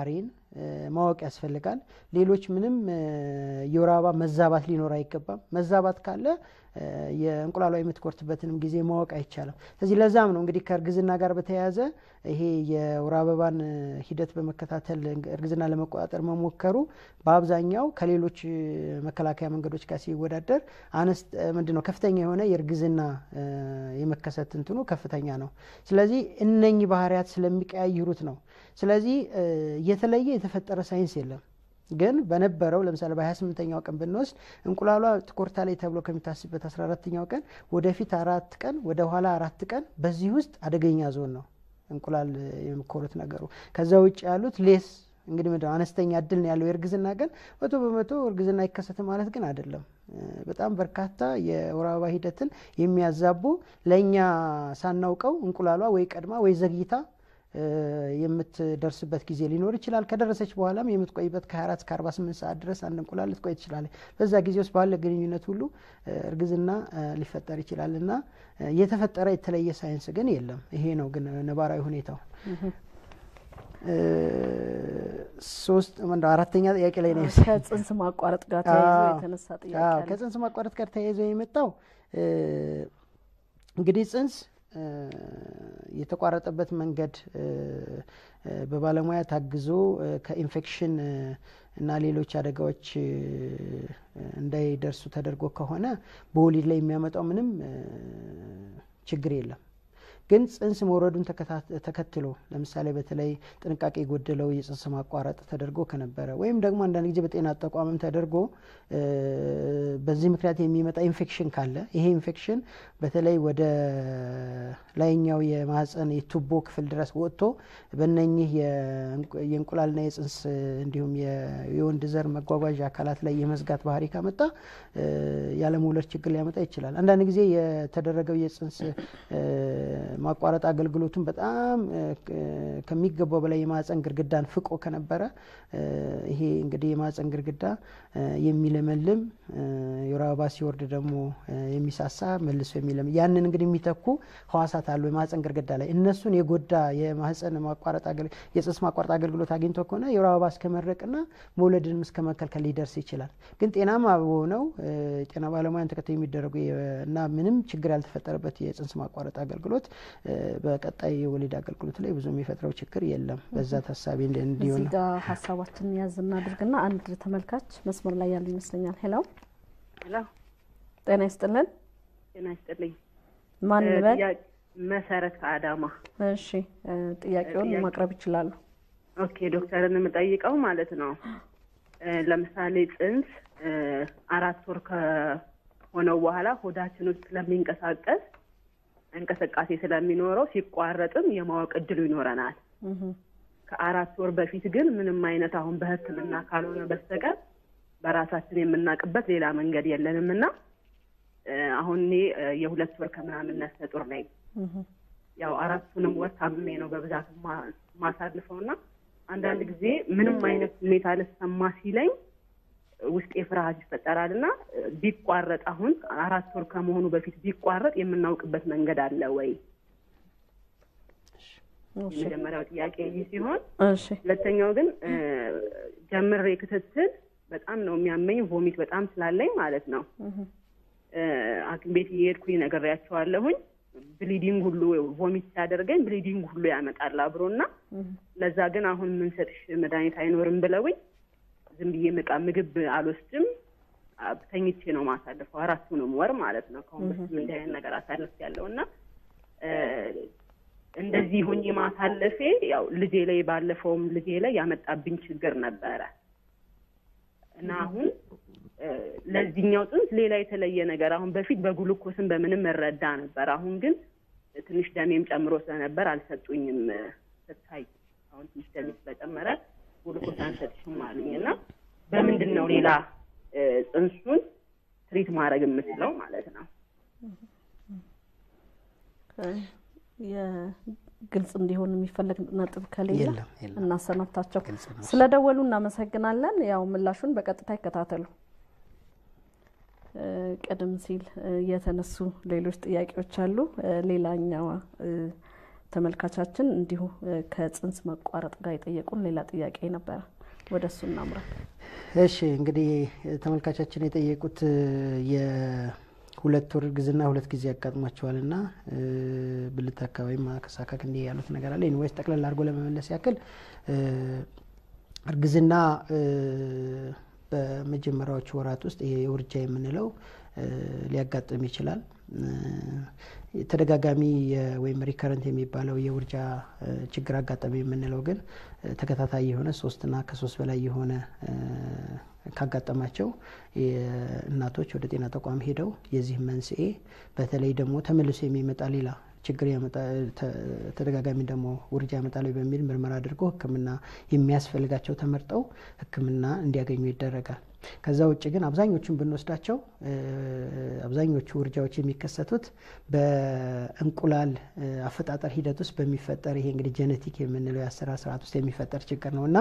ማወቅ ያስፈልጋል። ሌሎች ምንም የወር አበባ መዛባት ሊኖር አይገባም። መዛባት ካለ የእንቁላሏ የምትቆርጥበትንም ጊዜ ማወቅ አይቻልም። ስለዚህ ለዛም ነው እንግዲህ ከእርግዝና ጋር በተያያዘ ይሄ የወር አበባን ሂደት በመከታተል እርግዝና ለመቆጣጠር መሞከሩ በአብዛኛው ከሌሎች መከላከያ መንገዶች ጋር ሲወዳደር አነስ ምንድን ነው ከፍተኛ የሆነ የእርግዝና የመከሰት እንትኑ ከፍተኛ ነው። ስለዚህ እነኚህ ባህሪያት ስለሚቀያይሩት ነው። ስለዚህ የተለየ የተፈጠረ ሳይንስ የለም። ግን በነበረው ለምሳሌ በ28ኛው ቀን ብንወስድ እንቁላሏ ትቆርታለች ተብሎ ከሚታስብበት 14ኛው ቀን ወደፊት አራት ቀን ወደ ኋላ አራት ቀን በዚህ ውስጥ አደገኛ ዞን ነው እንቁላል የሚኮሩት ነገሩ። ከዛ ውጭ ያሉት ሌስ እንግዲህ ምንድነው አነስተኛ እድል ነው ያለው። የእርግዝና ግን መቶ በመቶ እርግዝና አይከሰትም ማለት ግን አይደለም። በጣም በርካታ የወር አበባ ሂደትን የሚያዛቡ ለእኛ ሳናውቀው እንቁላሏ ወይ ቀድማ ወይ ዘግይታ የምትደርስበት ጊዜ ሊኖር ይችላል። ከደረሰች በኋላም የምትቆይበት ከ24 እስከ 48 ሰዓት ድረስ አንድ እንቁላል ልትቆይ ትችላለች። በዛ ጊዜ ውስጥ ባለ ግንኙነት ሁሉ እርግዝና ሊፈጠር ይችላል እና የተፈጠረ የተለየ ሳይንስ ግን የለም። ይሄ ነው ግን ነባራዊ ሁኔታው። ሶስት አራተኛ ጥያቄ ላይ ነው ከጽንስ ማቋረጥ ጋር ተያይዞ የተነሳ ጥያቄ ከጽንስ ማቋረጥ ጋር ተያይዞ የመጣው እንግዲህ ጽንስ የተቋረጠበት መንገድ በባለሙያ ታግዞ ከኢንፌክሽን እና ሌሎች አደጋዎች እንዳይደርሱ ተደርጎ ከሆነ በወሊድ ላይ የሚያመጣው ምንም ችግር የለም። ግን ጽንስ መውረዱን ተከትሎ ለምሳሌ በተለይ ጥንቃቄ የጎደለው የጽንስ ማቋረጥ ተደርጎ ከነበረ ወይም ደግሞ አንዳንድ ጊዜ በጤና ተቋምም ተደርጎ በዚህ ምክንያት የሚመጣ ኢንፌክሽን ካለ ይሄ ኢንፌክሽን በተለይ ወደ ላይኛው የማህፀን የቱቦ ክፍል ድረስ ወጥቶ በነኚህ የእንቁላልና የጽንስ እንዲሁም የወንድ ዘር መጓጓዣ አካላት ላይ የመዝጋት ባህሪ ካመጣ ያለመውለድ ችግር ሊያመጣ ይችላል። አንዳንድ ጊዜ የተደረገው የጽንስ ማቋረጥ አገልግሎቱን በጣም ከሚገባው በላይ የማህፀን ግርግዳን ፍቆ ከነበረ ይሄ እንግዲህ የማህፀን ግርግዳ የሚለመልም የወር አበባ ሲወርድ ደግሞ የሚሳሳ መልሶ የሚለምልም ያንን እንግዲህ የሚተኩ ህዋሳት አሉ የማህፀን ግርግዳ ላይ እነሱን የጎዳ የማህፀን ማቋረጥ የጽንስ ማቋረጥ አገልግሎት አግኝቶ ከሆነ የወር አበባ እስከ መድረቅና መውለድንም እስከ መከልከል ሊደርስ ይችላል። ግን ጤናማ በሆነው ጤና ባለሙያን ተከታዩ የሚደረጉ እና ምንም ችግር ያልተፈጠረበት የጽንስ ማቋረጥ አገልግሎት በቀጣይ የወሊድ አገልግሎት ላይ ብዙ የሚፈጥረው ችግር የለም። በዛ ታሳቢ እንዲሆን እዚህ ጋር ሀሳባችንን ያዝ እናድርግና አንድ ተመልካች መስመር ላይ ያሉ ይመስለኛል። ሄሎ ሄሎ፣ ጤና ይስጥልን። ጤና ይስጥልኝ። ማን በል? መሰረት ከአዳማ። እሺ፣ ጥያቄውን ማቅረብ ይችላሉ። ኦኬ፣ ዶክተርን የምጠይቀው ማለት ነው ለምሳሌ ጽንስ አራት ወር ከሆነው በኋላ ሆዳችን ውስጥ ስለሚንቀሳቀስ እንቅስቃሴ ስለሚኖረው ሲቋረጥም የማወቅ እድሉ ይኖረናል። ከአራት ወር በፊት ግን ምንም አይነት አሁን በሕክምና ካልሆነ በስተቀር በራሳችን የምናውቅበት ሌላ መንገድ የለንም እና አሁን እኔ የሁለት ወር ከምናምን ነፍሰ ጡር ነኝ። ያው አራቱንም ወር ታምሜ ነው በብዛት ማሳልፈው እና አንዳንድ ጊዜ ምንም አይነት ሁኔታ ልሰማ ሲለኝ ውስጤ ፍርሃት ይፈጠራል እና ቢቋረጥ አሁን አራት ወር ከመሆኑ በፊት ቢቋረጥ የምናውቅበት መንገድ አለ ወይ? የመጀመሪያው ጥያቄ ይህ ሲሆን፣ ሁለተኛው ግን ጀምሬ ክትትል በጣም ነው የሚያመኝ፣ ቮሚት በጣም ስላለኝ ማለት ነው። ሐኪም ቤት እየሄድኩኝ ነግሬያቸዋለሁኝ። ብሊዲንግ ሁሉ ቮሚት ሲያደርገኝ ብሊዲንግ ሁሉ ያመጣል አብሮ እና ለዛ ግን አሁን የምንሰጥሽ መድኃኒት አይኖርም ብለውኝ ዝም ብዬ ምቃ ምግብ አልወስድም። ተኝቼ ነው ማሳልፈው አራቱንም ወር ማለት ነው። ከአሁን በፊት እንዲህ አይነት ነገር አሳልፍ ያለው እና እንደዚህ ሁኜ ማሳለፌ ያው ልጄ ላይ ባለፈውም ልጄ ላይ ያመጣብኝ ችግር ነበረ እና አሁን ለዚህኛው ጽንስ ሌላ የተለየ ነገር አሁን በፊት በግሉኮስን በምንም እረዳ ነበር። አሁን ግን ትንሽ ደሜም ጨምሮ ስለነበር አልሰጡኝም። ስታይ አሁን ትንሽ ደሜ ስለጨመረ ግሉኮስ አንሰጥሽም አሉኝ እና በምንድን ነው ሌላ ጽንሱን ትሪት ማድረግ የምችለው ማለት ነው? ግልጽ እንዲሆን የሚፈለግ ነጥብ ከሌለ የለም የለም። እናሰናብታቸው። ግልጽ ነው። ስለደወሉ እናመሰግናለን። ያው ምላሹን በቀጥታ ይከታተሉ። እ፣ ቀደም ሲል እ፣ የተነሱ ሌሎች ጥያቄዎች አሉ። እ፣ ሌላኛዋ እ፣ ተመልካቻችን እንዲሁ እ፣ ከጽንስ መቋረጥ ጋር የጠየቁን ሌላ ጥያቄ ነበረ። ወደ እሱ እናምራ። እሺ እንግዲህ ተመልካቻችን የጠየቁት የሁለት ወር እርግዝና ሁለት ጊዜ ያጋጥሟቸዋል እና ብልት አካባቢ ማከሳከክ እንዲህ ያሉት ነገር አለ። ኢንዌይስ ጠቅለል አድርጎ ለመመለስ ያክል እርግዝና በመጀመሪያዎቹ ወራት ውስጥ ይሄ የውርጃ የምንለው ሊያጋጥም ይችላል። ተደጋጋሚ ወይም ሪከረንት የሚባለው የውርጃ ችግር አጋጠሚ የምንለው ግን ተከታታይ የሆነ ሶስትና ከሶስት በላይ የሆነ ካጋጠማቸው እናቶች ወደ ጤና ተቋም ሄደው የዚህ መንስኤ በተለይ ደግሞ ተመልሶ የሚመጣ ሌላ ችግር ተደጋጋሚ ደግሞ ውርጃ ያመጣል በሚል ምርመራ አድርጎ ሕክምና የሚያስፈልጋቸው ተመርጠው ሕክምና እንዲያገኙ ይደረጋል። ከዛ ውጭ ግን አብዛኞቹን ብንወስዳቸው አብዛኞቹ ውርጃዎች የሚከሰቱት በእንቁላል አፈጣጠር ሂደት ውስጥ በሚፈጠር ይሄ እንግዲህ ጄኔቲክ የምንለው የአሰራር ስርዓት ውስጥ የሚፈጠር ችግር ነው እና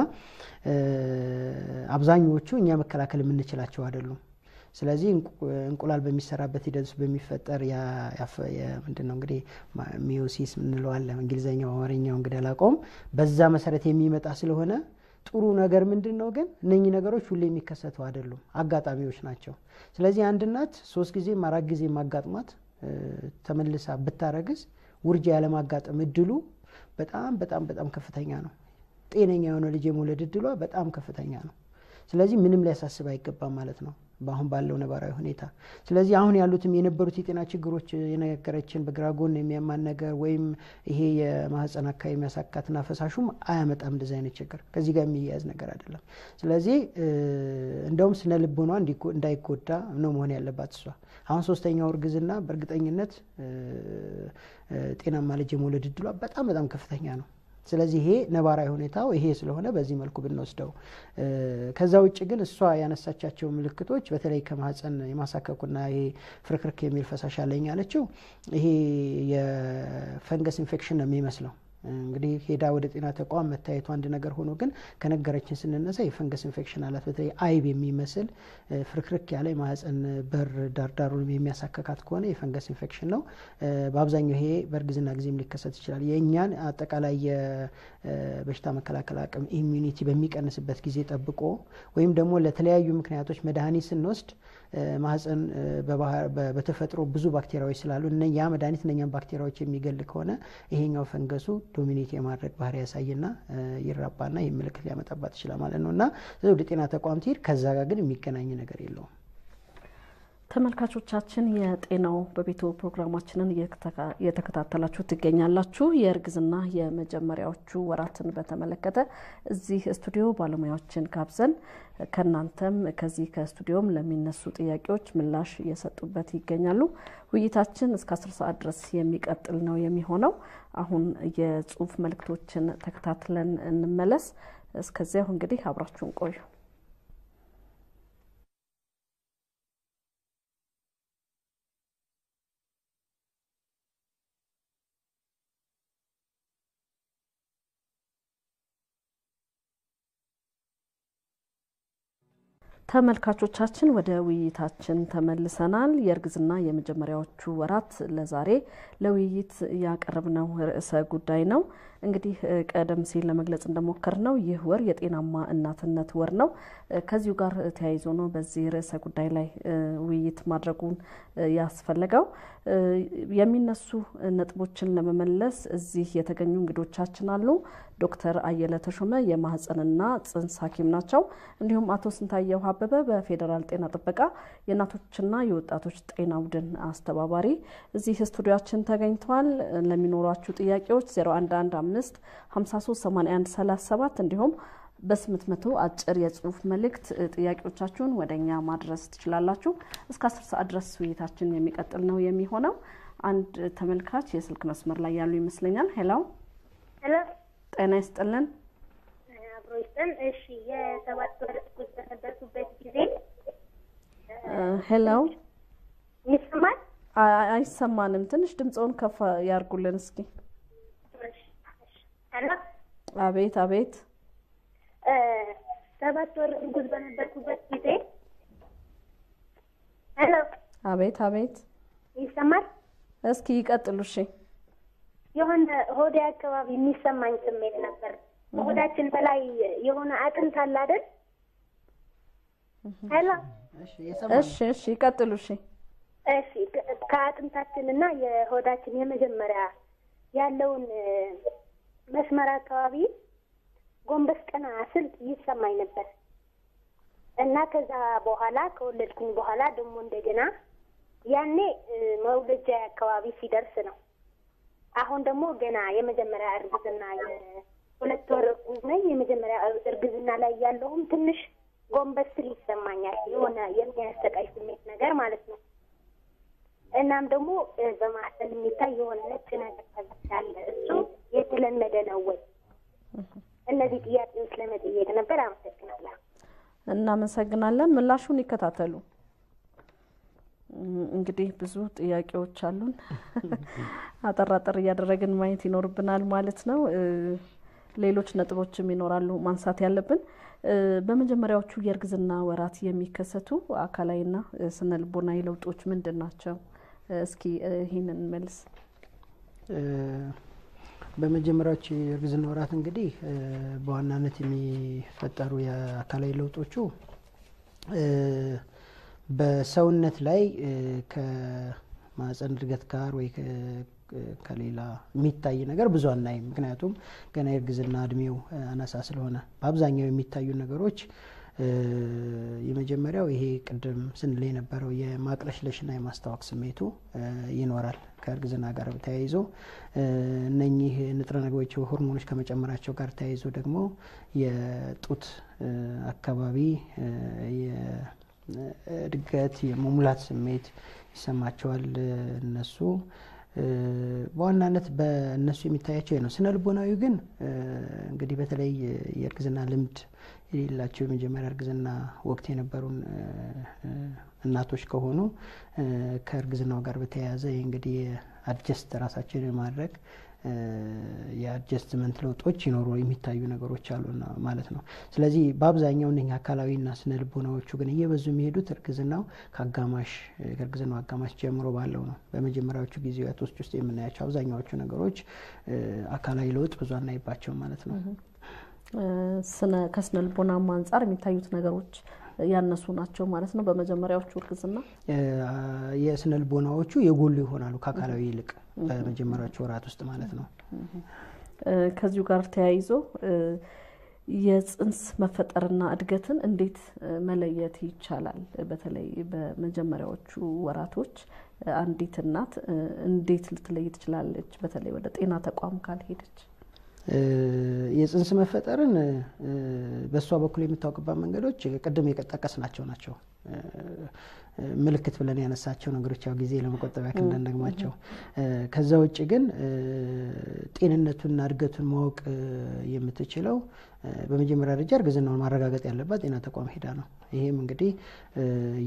አብዛኞቹ እኛ መከላከል የምንችላቸው አይደሉም። ስለዚህ እንቁላል በሚሰራበት ሂደት ውስጥ በሚፈጠር ምንድን ነው እንግዲህ ሚዮሲስ እንለዋለን እንግሊዝኛው፣ አማርኛው እንግዲህ አላውቀውም። በዛ መሰረት የሚመጣ ስለሆነ ጥሩ ነገር ምንድን ነው ግን እነኚህ ነገሮች ሁሌ የሚከሰቱ አይደሉም፣ አጋጣሚዎች ናቸው። ስለዚህ አንድ እናት ሶስት ጊዜም አራት ጊዜ ማጋጥሟት ተመልሳ ብታረግዝ ውርጃ ያለማጋጠም እድሉ በጣም በጣም በጣም ከፍተኛ ነው። ጤነኛ የሆነ ልጅ የመውለድ እድሏ በጣም ከፍተኛ ነው። ስለዚህ ምንም ሊያሳስብ አይገባም ማለት ነው በአሁን ባለው ነባራዊ ሁኔታ። ስለዚህ አሁን ያሉትም የነበሩት የጤና ችግሮች የነገረችን በግራ ጎን የሚያማን ነገር ወይም ይሄ የማህፀን አካባቢ የሚያሳካትና ፈሳሹም አያመጣም እንደዚህ አይነት ችግር ከዚህ ጋር የሚያያዝ ነገር አይደለም። ስለዚህ እንደውም ስነ ልቦኗ እንዳይጎዳ ነው መሆን ያለባት እሷ። አሁን ሶስተኛው እርግዝና በእርግጠኝነት ጤናማ ልጅ የመውለድ እድሏ በጣም በጣም ከፍተኛ ነው። ስለዚህ ይሄ ነባራዊ ሁኔታው ይሄ ስለሆነ በዚህ መልኩ ብንወስደው። ከዛ ውጭ ግን እሷ ያነሳቻቸው ምልክቶች በተለይ ከማህፀን የማሳከኩና ይሄ ፍርክርክ የሚል ፈሳሽ አለኝ ያለችው ይሄ የፈንገስ ኢንፌክሽን ነው የሚመስለው። እንግዲህ ሄዳ ወደ ጤና ተቋም መታየቱ አንድ ነገር ሆኖ ግን ከነገረችን ስንነሳ የፈንገስ ኢንፌክሽን አላት። በተለይ አይብ የሚመስል ፍርክርክ ያለ የማህፀን በር ዳርዳሩን የሚያሳከካት ከሆነ የፈንገስ ኢንፌክሽን ነው። በአብዛኛው ይሄ በእርግዝና ጊዜም ሊከሰት ይችላል። የእኛን አጠቃላይ የበሽታ መከላከል አቅም ኢሚዩኒቲ በሚቀንስበት ጊዜ ጠብቆ ወይም ደግሞ ለተለያዩ ምክንያቶች መድኃኒት ስንወስድ ማህፀን በተፈጥሮ ብዙ ባክቴሪያዎች ስላሉ ያ መድኃኒት እነኛም ባክቴሪያዎች የሚገል ከሆነ ይሄኛው ፈንገሱ ዶሚኔት የማድረግ ባህሪ ያሳይና ይራባና ይህ ምልክት ሊያመጣባት ይችላል ማለት ነው እና ወደ ጤና ተቋም ትሄድ። ከዛ ጋር ግን የሚገናኝ ነገር የለውም። ተመልካቾቻችን የጤናው በቤቱ ፕሮግራማችንን እየተከታተላችሁ ትገኛላችሁ። የእርግዝና የመጀመሪያዎቹ ወራትን በተመለከተ እዚህ ስቱዲዮ ባለሙያዎችን ጋብዘን ከእናንተም ከዚህ ከስቱዲዮም ለሚነሱ ጥያቄዎች ምላሽ እየሰጡበት ይገኛሉ። ውይይታችን እስከ አስር ሰዓት ድረስ የሚቀጥል ነው የሚሆነው። አሁን የጽሁፍ መልእክቶችን ተከታትለን እንመለስ። እስከዚያው እንግዲህ አብራችሁን ቆዩ። ተመልካቾቻችን ወደ ውይይታችን ተመልሰናል። የእርግዝና የመጀመሪያዎቹ ወራት ለዛሬ ለውይይት ያቀረብነው ርዕሰ ጉዳይ ነው። እንግዲህ ቀደም ሲል ለመግለጽ እንደሞከር ነው ይህ ወር የጤናማ እናትነት ወር ነው። ከዚሁ ጋር ተያይዞ ነው በዚህ ርዕሰ ጉዳይ ላይ ውይይት ማድረጉን ያስፈለገው። የሚነሱ ነጥቦችን ለመመለስ እዚህ የተገኙ እንግዶቻችን አሉ። ዶክተር አየለ ተሾመ የማህፀንና ጽንስ ሐኪም ናቸው። እንዲሁም አቶ ስንታየው አበበ በፌዴራል ጤና ጥበቃ የእናቶችና የወጣቶች ጤና ቡድን አስተባባሪ እዚህ ስቱዲያችን ተገኝተዋል። ለሚኖሯችሁ ጥያቄዎች 0115 5381 37 እንዲሁም በስምንት መቶ አጭር የጽሁፍ መልእክት ጥያቄዎቻችሁን ወደ እኛ ማድረስ ትችላላችሁ። እስከ አስር ሰዓት ድረስ ውይይታችን የሚቀጥል ነው የሚሆነው። አንድ ተመልካች የስልክ መስመር ላይ ያሉ ይመስለኛል። ሄሎ ሄሎ፣ ጤና ይስጥልን። አብሮ ይስጥን። እሺ፣ የሰባት ወር እርጉዝ በነበርኩበት ጊዜ ሄሎ፣ ይሰማል? አይሰማንም። ትንሽ ድምፀውን ከፍ ያርጉልን እስኪ። ሄሎ፣ አቤት፣ አቤት። ሰባት ወር እርጉዝ በነበርኩበት ጊዜ ሄሎ፣ አቤት፣ አቤት። ይሰማል? እስኪ ይቀጥሉ። እሺ። የሆነ ሆዴ አካባቢ የሚሰማኝ ስሜት ነበር ከሆዳችን በላይ የሆነ አጥንት አለ አይደል? ሄሎ እሺ እሺ ይቀጥሉ። እሺ እሺ ከ- ከአጥንታችን እና የሆዳችን የመጀመሪያ ያለውን እ፣ መስመር አካባቢ ጎንበስ ቀና ስል ይሰማኝ ነበር እና ከዛ በኋላ ከወለድኩኝ በኋላ ደግሞ እንደገና ያኔ እ፣ መውለጃ አካባቢ ሲደርስ ነው። አሁን ደግሞ ገና የመጀመሪያ እርግዝና የሁለት ወር እርጉዝ ነኝ። የመጀመሪያ እርግዝና ላይ ያለውም ትንሽ ጎንበስ ስል ይሰማኛል። የሆነ የሚያሰቃይ ስሜት ነገር ማለት ነው። እናም ደግሞ እ፣ በማህፀን የሚታይ የሆነ ነጭ ነገር ተዘጋለ። እሱ የተለመደ ነው ወይ? እነዚህ ጥያቄዎች ለመጠየቅ ነበር። አመሰግናለሁ። እናመሰግናለን። ምላሹን ይከታተሉ። እም፣ እንግዲህ ብዙ ጥያቄዎች አሉን። አጠር አጠር እያደረግን ማየት ይኖርብናል ማለት ነው። እ፣ ሌሎች ነጥቦችም ይኖራሉ ማንሳት ያለብን። እ፣ በመጀመሪያዎቹ የእርግዝና ወራት የሚከሰቱ አካላዊና እ፣ ስነ ልቦናዊ ለውጦች ምንድን ናቸው? እ፣ እስኪ እ፣ ይህንን መልስ። እ፣ በመጀመሪያዎች የእርግዝና ወራት እንግዲህ እ፣ በዋናነት የሚፈጠሩ የአካላዊ ለውጦቹ እ፣ በሰውነት ላይ እ፣ ከማህፀን እድገት ጋር ወይ ከ- ከሌላ የሚታይ ነገር ብዙ አናይም። ምክንያቱም ገና የእርግዝና እድሜው እ፣ አናሳ ስለሆነ በአብዛኛው የሚታዩ ነገሮች እ፣ የመጀመሪያው ይሄ ቅድም ስንል የነበረው የማቅለሽለሽና የማስታወክ ስሜቱ እ፣ ይኖራል። ከእርግዝና ጋር ተያይዞ እ፣ እነኚህ ንጥረ ነገሮች ሆርሞኖች ከመጨመራቸው ጋር ተያይዞ ደግሞ የጡት እ፣ አካባቢ እ፣ የእድገት የመሙላት ስሜት ይሰማቸዋል እ፣ እነሱ እ፣ በዋናነት በእነሱ የሚታያቸው ይህ ነው። ስነ ልቦናዊ ግን እ፣ እንግዲህ በተለይ የእርግዝና ልምድ የሌላቸው የመጀመሪያ እርግዝና ወቅት የነበሩን እ፣ እ፣ እናቶች ከሆኑ እ፣ ከእርግዝናው ጋር በተያያዘ ይህ እንግዲህ አድጀስት ራሳችን የማድረግ እ፣ የአድጀስትመንት ለውጦች ይኖሩ የሚታዩ ነገሮች አሉና ማለት ነው። ስለዚህ በአብዛኛው እነኛ አካላዊና ስነ ልቦናዎቹ ግን እየበዙ የሚሄዱት እርግዝናው ከአጋማሽ ከእርግዝናው አጋማሽ ጀምሮ ባለው ነው። በመጀመሪያዎቹ ጊዜያቶች ውስጥ የምናያቸው አብዛኛዎቹ ነገሮች እ፣ አካላዊ ለውጥ ብዙ አናይባቸውም ማለት ነው። እ፣ ስነ ከስነ ልቦናም አንጻር የሚታዩት ነገሮች ያነሱ ናቸው ማለት ነው። በመጀመሪያዎቹ እርግዝና እ፣ የስነ ልቦናዎቹ የጎሉ ይሆናሉ ከአካላዊ ይልቅ በመጀመሪያዎቹ ወራት ውስጥ ማለት ነው። እ፣ ከዚሁ ጋር ተያይዞ እ፣ የጽንስ መፈጠርና እድገትን እንዴት እ፣ መለየት ይቻላል? በተለይ በመጀመሪያዎቹ ወራቶች እ፣ አንዲት እናት እ፣ እንዴት ልትለይ ትችላለች? በተለይ ወደ ጤና ተቋም ካልሄደች እ፣ የጽንስ መፈጠርን እ፣ በእሷ በኩል የምታውቅባት መንገዶች ቅድም የጠቀስናቸው ናቸው። እ፣ ምልክት ብለን ያነሳቸው ነገሮች ያው ጊዜ ለመቆጠብ ያክል እንዳንደግማቸው። እ፣ ከዛ ውጭ ግን እ፣ ጤንነቱንና እድገቱን ማወቅ እ፣ የምትችለው እ፣ በመጀመሪያ ደረጃ እርግዝናውን ማረጋገጥ ያለባት ጤና ተቋም ሄዳ ነው። ይሄም እንግዲህ እ፣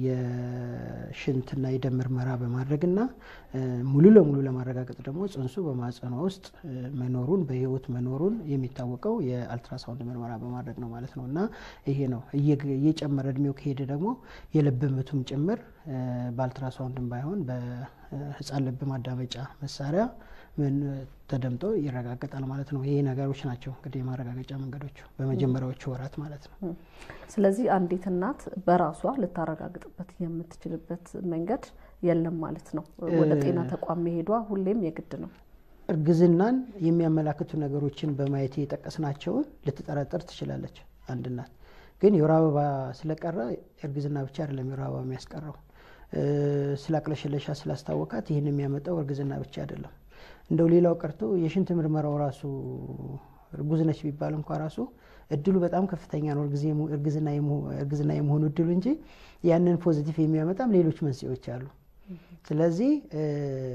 የሽንትና የደም ምርመራ በማድረግና እ፣ ሙሉ ለሙሉ ለማረጋገጥ ደግሞ ጽንሱ በማህጸኗ ውስጥ እ፣ መኖሩን በህይወት መኖሩን የሚታወቀው የአልትራሳውንድ ምርመራ በማድረግ ነው ማለት ነው እና ይሄ ነው እየግ- እየጨመረ እድሜው ከሄደ ደግሞ የልብ ምቱም ጭምር እ፣ በአልትራሳውንድም ባይሆን በህፃን ልብ ማዳመጫ መሳሪያ ምን ተደምጦ ይረጋገጣል ማለት ነው። ይሄ ነገሮች ናቸው እንግዲህ የማረጋገጫ መንገዶቹ በመጀመሪያዎቹ ወራት ማለት ነው። ስለዚህ አንዲት እናት በራሷ ልታረጋግጥበት የምትችልበት መንገድ የለም ማለት ነው። ወደ ጤና ተቋም መሄዷ ሁሌም የግድ ነው። እርግዝናን የሚያመላክቱ ነገሮችን በማየት የጠቀስናቸውን ልትጠረጠር ትችላለች አንድ እናት። ግን የወር አበባ ስለቀረ እርግዝና ብቻ አይደለም የወር አበባ የሚያስቀረው። እ፣ ስላቅለሸለሻ ስላስታወቃት ይህን የሚያመጣው እርግዝና ብቻ አይደለም። እንደው ሌላው ቀርቶ የሽንት ምርመራው ራሱ እርጉዝ ነች ቢባል እንኳ ራሱ እድሉ በጣም ከፍተኛ ነው እርግዜ- እርግዝና የመሆ- እርግዝና የመሆኑ እድሉ እንጂ ያንን ፖዚቲቭ የሚያመጣም ሌሎች መንስኤዎች አሉ። ስለዚህ እ፣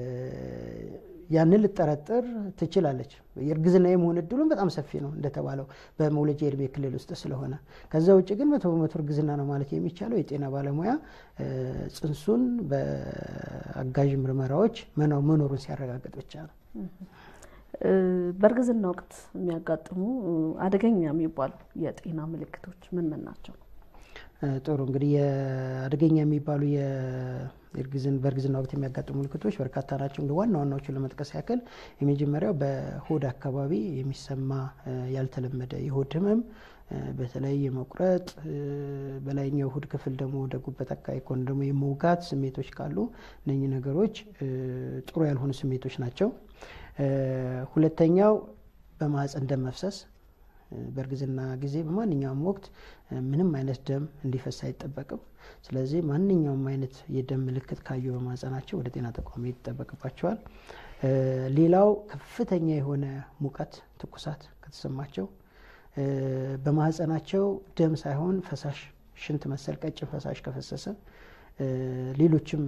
ያንን ልጠረጥር ትችላለች። የእርግዝና የመሆን እድሉን በጣም ሰፊ ነው እንደተባለው በመውለጃ የእድሜ ክልል ውስጥ ስለሆነ። ከዛ ውጭ ግን መቶ በመቶ እርግዝና ነው ማለት የሚቻለው የጤና ባለሙያ እ፣ ጽንሱን በአጋዥ ምርመራዎች መኖ- መኖሩን ሲያረጋግጥ ብቻ ነው። እ፣ በእርግዝና ወቅት የሚያጋጥሙ እ፣ አደገኛ የሚባሉ የጤና ምልክቶች ምን ምን ናቸው? እ፣ ጥሩ እንግዲህ የአደገኛ የሚባሉ የ- በእርግዝና ወቅት የሚያጋጥሙ ምልክቶች በርካታ ናቸው። እንደ ዋና ዋናዎቹን ለመጥቀስ ያክል የመጀመሪያው በሆድ አካባቢ የሚሰማ ያልተለመደ የሆድ ህመም በተለይ የመቁረጥ በላይኛው ሆድ ክፍል ደግሞ ወደ ጉበት አካባቢ ከሆነ ደግሞ የመውጋት ስሜቶች ካሉ እነኚህ ነገሮች ጥሩ ያልሆኑ ስሜቶች ናቸው። ሁለተኛው በማህፀን ደም መፍሰስ በእርግዝና ጊዜ በማንኛውም ወቅት ምንም አይነት ደም እንዲፈስ አይጠበቅም። ስለዚህ ማንኛውም አይነት የደም ምልክት ካዩ በማህፀናቸው ወደ ጤና ተቋም ይጠበቅባቸዋል። ሌላው ከፍተኛ የሆነ ሙቀት፣ ትኩሳት ከተሰማቸው በማህፀናቸው ደም ሳይሆን ፈሳሽ ሽንት መሰል ቀጭን ፈሳሽ ከፈሰሰ ሌሎችም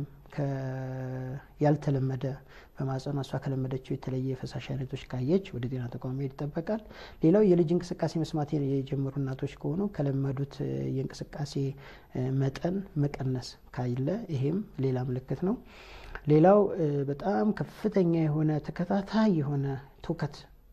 ያልተለመደ በማህፀኗ እሷ ከለመደችው የተለየ የፈሳሽ አይነቶች ካየች ወደ ጤና ተቋም መሄድ ይጠበቃል። ሌላው የልጅ እንቅስቃሴ መስማት የጀመሩ እናቶች ከሆኑ ከለመዱት የእንቅስቃሴ መጠን መቀነስ ካለ ይሄም ሌላ ምልክት ነው። ሌላው በጣም ከፍተኛ የሆነ ተከታታይ የሆነ ትውከት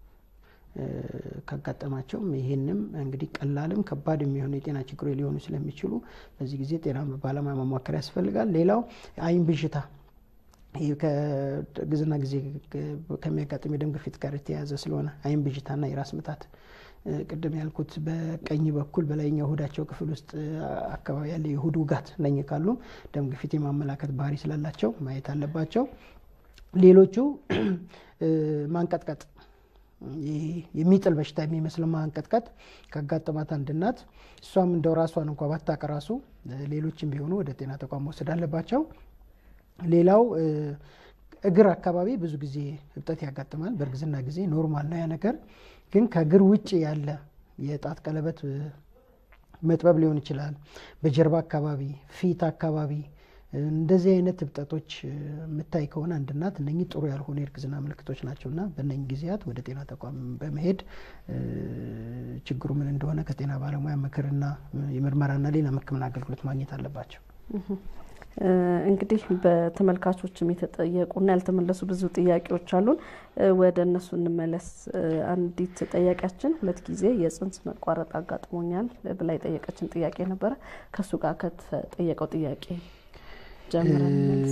ካጋጠማቸውም ይህንም እንግዲህ ቀላልም ከባድ የሚሆኑ የጤና ችግሮች ሊሆኑ ስለሚችሉ በዚህ ጊዜ ጤና ባለሙያ ማማከር ያስፈልጋል። ሌላው አይን ብዥታ ይህ ከእርግዝና ጊዜ ከሚያጋጥም የደም ግፊት ጋር የተያያዘ ስለሆነ አይን ብዥታና የራስ ምታት ቅድም ያልኩት በቀኝ በኩል በላይኛው ሆዳቸው ክፍል ውስጥ አካባቢ ያለ የሆድ ውጋት እነኚህ ካሉ ደም ግፊት የማመላከት ባህሪ ስላላቸው ማየት አለባቸው። ሌሎቹ ማንቀጥቀጥ የሚጥል በሽታ የሚመስለው ማንቀጥቀጥ ካጋጠማት አንድ እናት እሷም እንደው ራሷን እንኳ ባታውቅ ራሱ ሌሎችም ቢሆኑ ወደ ጤና ተቋም መውሰድ አለባቸው። ሌላው እግር አካባቢ ብዙ ጊዜ እብጠት ያጋጥማል። በእርግዝና ጊዜ ኖርማል ነው ያ ነገር። ግን ከእግር ውጭ ያለ የጣት ቀለበት መጥበብ ሊሆን ይችላል። በጀርባ አካባቢ፣ ፊት አካባቢ እንደዚህ አይነት እብጠቶች የምታይ ከሆነ አንድ እናት እነኚህ ጥሩ ያልሆኑ የእርግዝና ምልክቶች ናቸው እና በእነኚህ ጊዜያት ወደ ጤና ተቋም በመሄድ ችግሩ ምን እንደሆነ ከጤና ባለሙያ ምክርና የምርመራና ሌላ ሕክምና አገልግሎት ማግኘት አለባቸው። እንግዲህ በተመልካቾችም የተጠየቁና ያልተመለሱ ብዙ ጥያቄዎች አሉን። ወደ እነሱ እንመለስ። አንዲት ጠያቂያችን ሁለት ጊዜ የጽንስ መቋረጥ አጋጥሞኛል ብላ የጠየቀችን ጥያቄ ነበረ። ከእሱ ጋር ከተጠየቀው ጥያቄ ጀምረን መልስ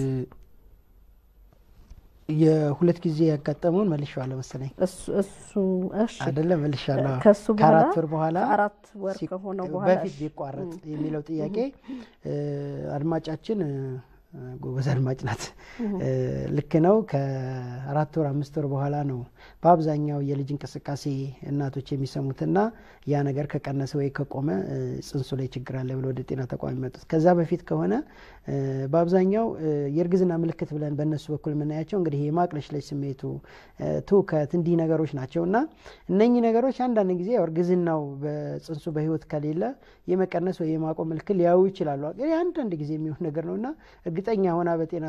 የሁለት ጊዜ ያጋጠመውን መልሼዋለሁ መሰለኝ እሱ እሺ አይደለም መልሻለሁ። ከሱ በኋላ ከአራት ወር በኋላ ከአራት ወር ከሆነው በኋላ በፊት ቢቋረጥ የሚለው ጥያቄ አድማጫችን ጎበዝ አድማጭ ናት። ልክ ነው። ከአራት ወር አምስት ወር በኋላ ነው በአብዛኛው የልጅ እንቅስቃሴ እናቶች የሚሰሙትና ያ ነገር ከቀነሰ ወይ ከቆመ ጽንሱ ላይ ችግር አለ ብለው ወደ ጤና ተቋም የሚመጡት። ከዛ በፊት ከሆነ በአብዛኛው የእርግዝና ምልክት ብለን በእነሱ በኩል የምናያቸው እንግዲህ የማቅለሽለሽ ስሜቱ፣ ትውከት እንዲህ ነገሮች ናቸው እና እነኚህ ነገሮች አንዳንድ ጊዜ ያው እርግዝናው በጽንሱ በህይወት ከሌለ የመቀነስ ወይ የማቆም ምልክት ሊያዩ ይችላሉ። ግን አንዳንድ ጊዜ የሚሆን ነገር ነው እና እርግጠኛ ሆና በጤና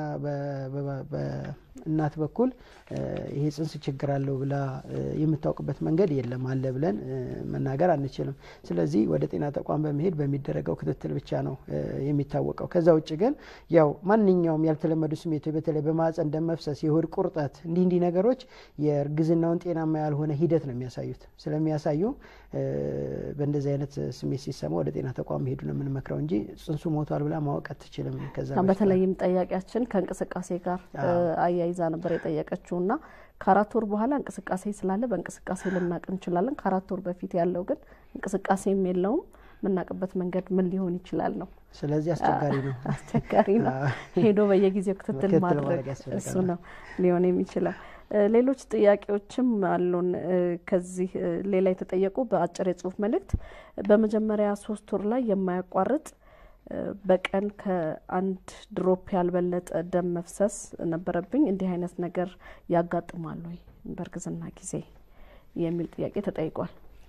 በእናት በኩል ይሄ ጽንስ ችግር አለው ብላ የምታውቅበት መንገድ የለም አለ ብለን መናገር አንችልም። ስለዚህ ወደ ጤና ተቋም በመሄድ በሚደረገው ክትትል ብቻ ነው የሚታወቀው። ከዛ ውጭ ግን ያው ማንኛውም ያልተለመዱ ስሜቶች በተለይ በማህፀን ደም መፍሰስ፣ የሆድ ቁርጠት እንዲህ እንዲህ ነገሮች የእርግዝናውን ጤናማ ያልሆነ ሂደት ነው የሚያሳዩት። ስለሚያሳዩ በእንደዚህ አይነት ስሜት ሲሰማ ወደ ጤና ተቋም መሄዱ ነው የምንመክረው እንጂ ጽንሱ ሞቷል ብላ ማወቅ አትችልም። ከዛ በተለይም ጠያቂያችን ከእንቅስቃሴ ጋር አያይዛ ነበር የጠየቀችው እና ከአራት ወር በኋላ እንቅስቃሴ ስላለ በእንቅስቃሴ ልናቅ እንችላለን። ከአራት ወር በፊት ያለው ግን እንቅስቃሴም የለውም። የምናውቅበት መንገድ ምን ሊሆን ይችላል ነው። ስለዚህ አስቸጋሪ ነው አስቸጋሪ ነው። ሄዶ በየጊዜው ክትትል ማድረግ እሱ ነው ሊሆን የሚችለው። ሌሎች ጥያቄዎችም አሉን። ከዚህ ሌላ የተጠየቁ በአጭር የጽሁፍ መልእክት በመጀመሪያ ሶስት ወር ላይ የማያቋርጥ በቀን ከአንድ ድሮፕ ያልበለጠ ደም መፍሰስ ነበረብኝ። እንዲህ አይነት ነገር ያጋጥማል ወይ በእርግዝና ጊዜ የሚል ጥያቄ ተጠይቋል።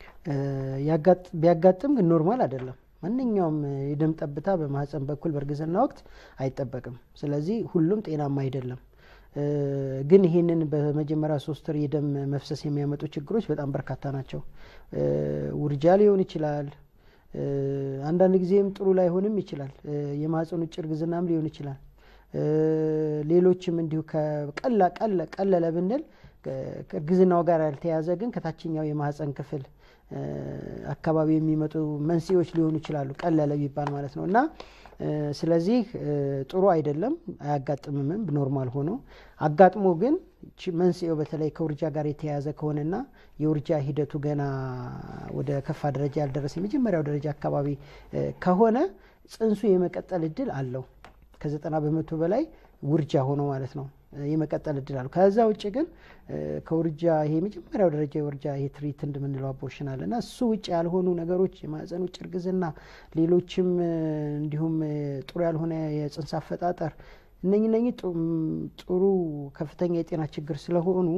ቢያጋጥም ግን ኖርማል አይደለም። ማንኛውም የደም ጠብታ በማህፀን በኩል በእርግዝና ወቅት አይጠበቅም። ስለዚህ ሁሉም ጤናማ አይደለም። ግን ይህንን በመጀመሪያ ሶስት ወር የደም መፍሰስ የሚያመጡ ችግሮች በጣም በርካታ ናቸው። ውርጃ ሊሆን ይችላል። አንዳንድ ጊዜም ጥሩ ላይሆንም ይችላል። የማህፀን ውጭ እርግዝናም ሊሆን ይችላል። ሌሎችም እንዲሁ ከቀላ ቀለለ ብንል ከእርግዝናው ጋር ያልተያዘ ግን ከታችኛው የማህፀን ክፍል አካባቢ የሚመጡ መንስኤዎች ሊሆኑ ይችላሉ። ቀለለ ቢባል ማለት ነው እና ስለዚህ ጥሩ አይደለም፣ አያጋጥምምም ኖርማል ሆኖ አጋጥሞ ግን መንስኤው በተለይ ከውርጃ ጋር የተያያዘ ከሆነና የውርጃ ሂደቱ ገና ወደ ከፋ ደረጃ ያልደረሰ የመጀመሪያው ደረጃ አካባቢ ከሆነ ጽንሱ የመቀጠል እድል አለው። ከዘጠና በመቶ በላይ ውርጃ ሆኖ ማለት ነው የመቀጠል እድል አለው። ከዛ ውጭ ግን ከውርጃ ይሄ የመጀመሪያው ደረጃ የውርጃ ይሄ ትሪት እንደምንለው አቦርሽን አለ እና እሱ ውጭ ያልሆኑ ነገሮች የማህፀን ውጭ እርግዝና፣ ሌሎችም እንዲሁም ጥሩ ያልሆነ የጽንስ አፈጣጠር እነኚህ እነኚህ ጥሩ ከፍተኛ የጤና ችግር ስለሆኑ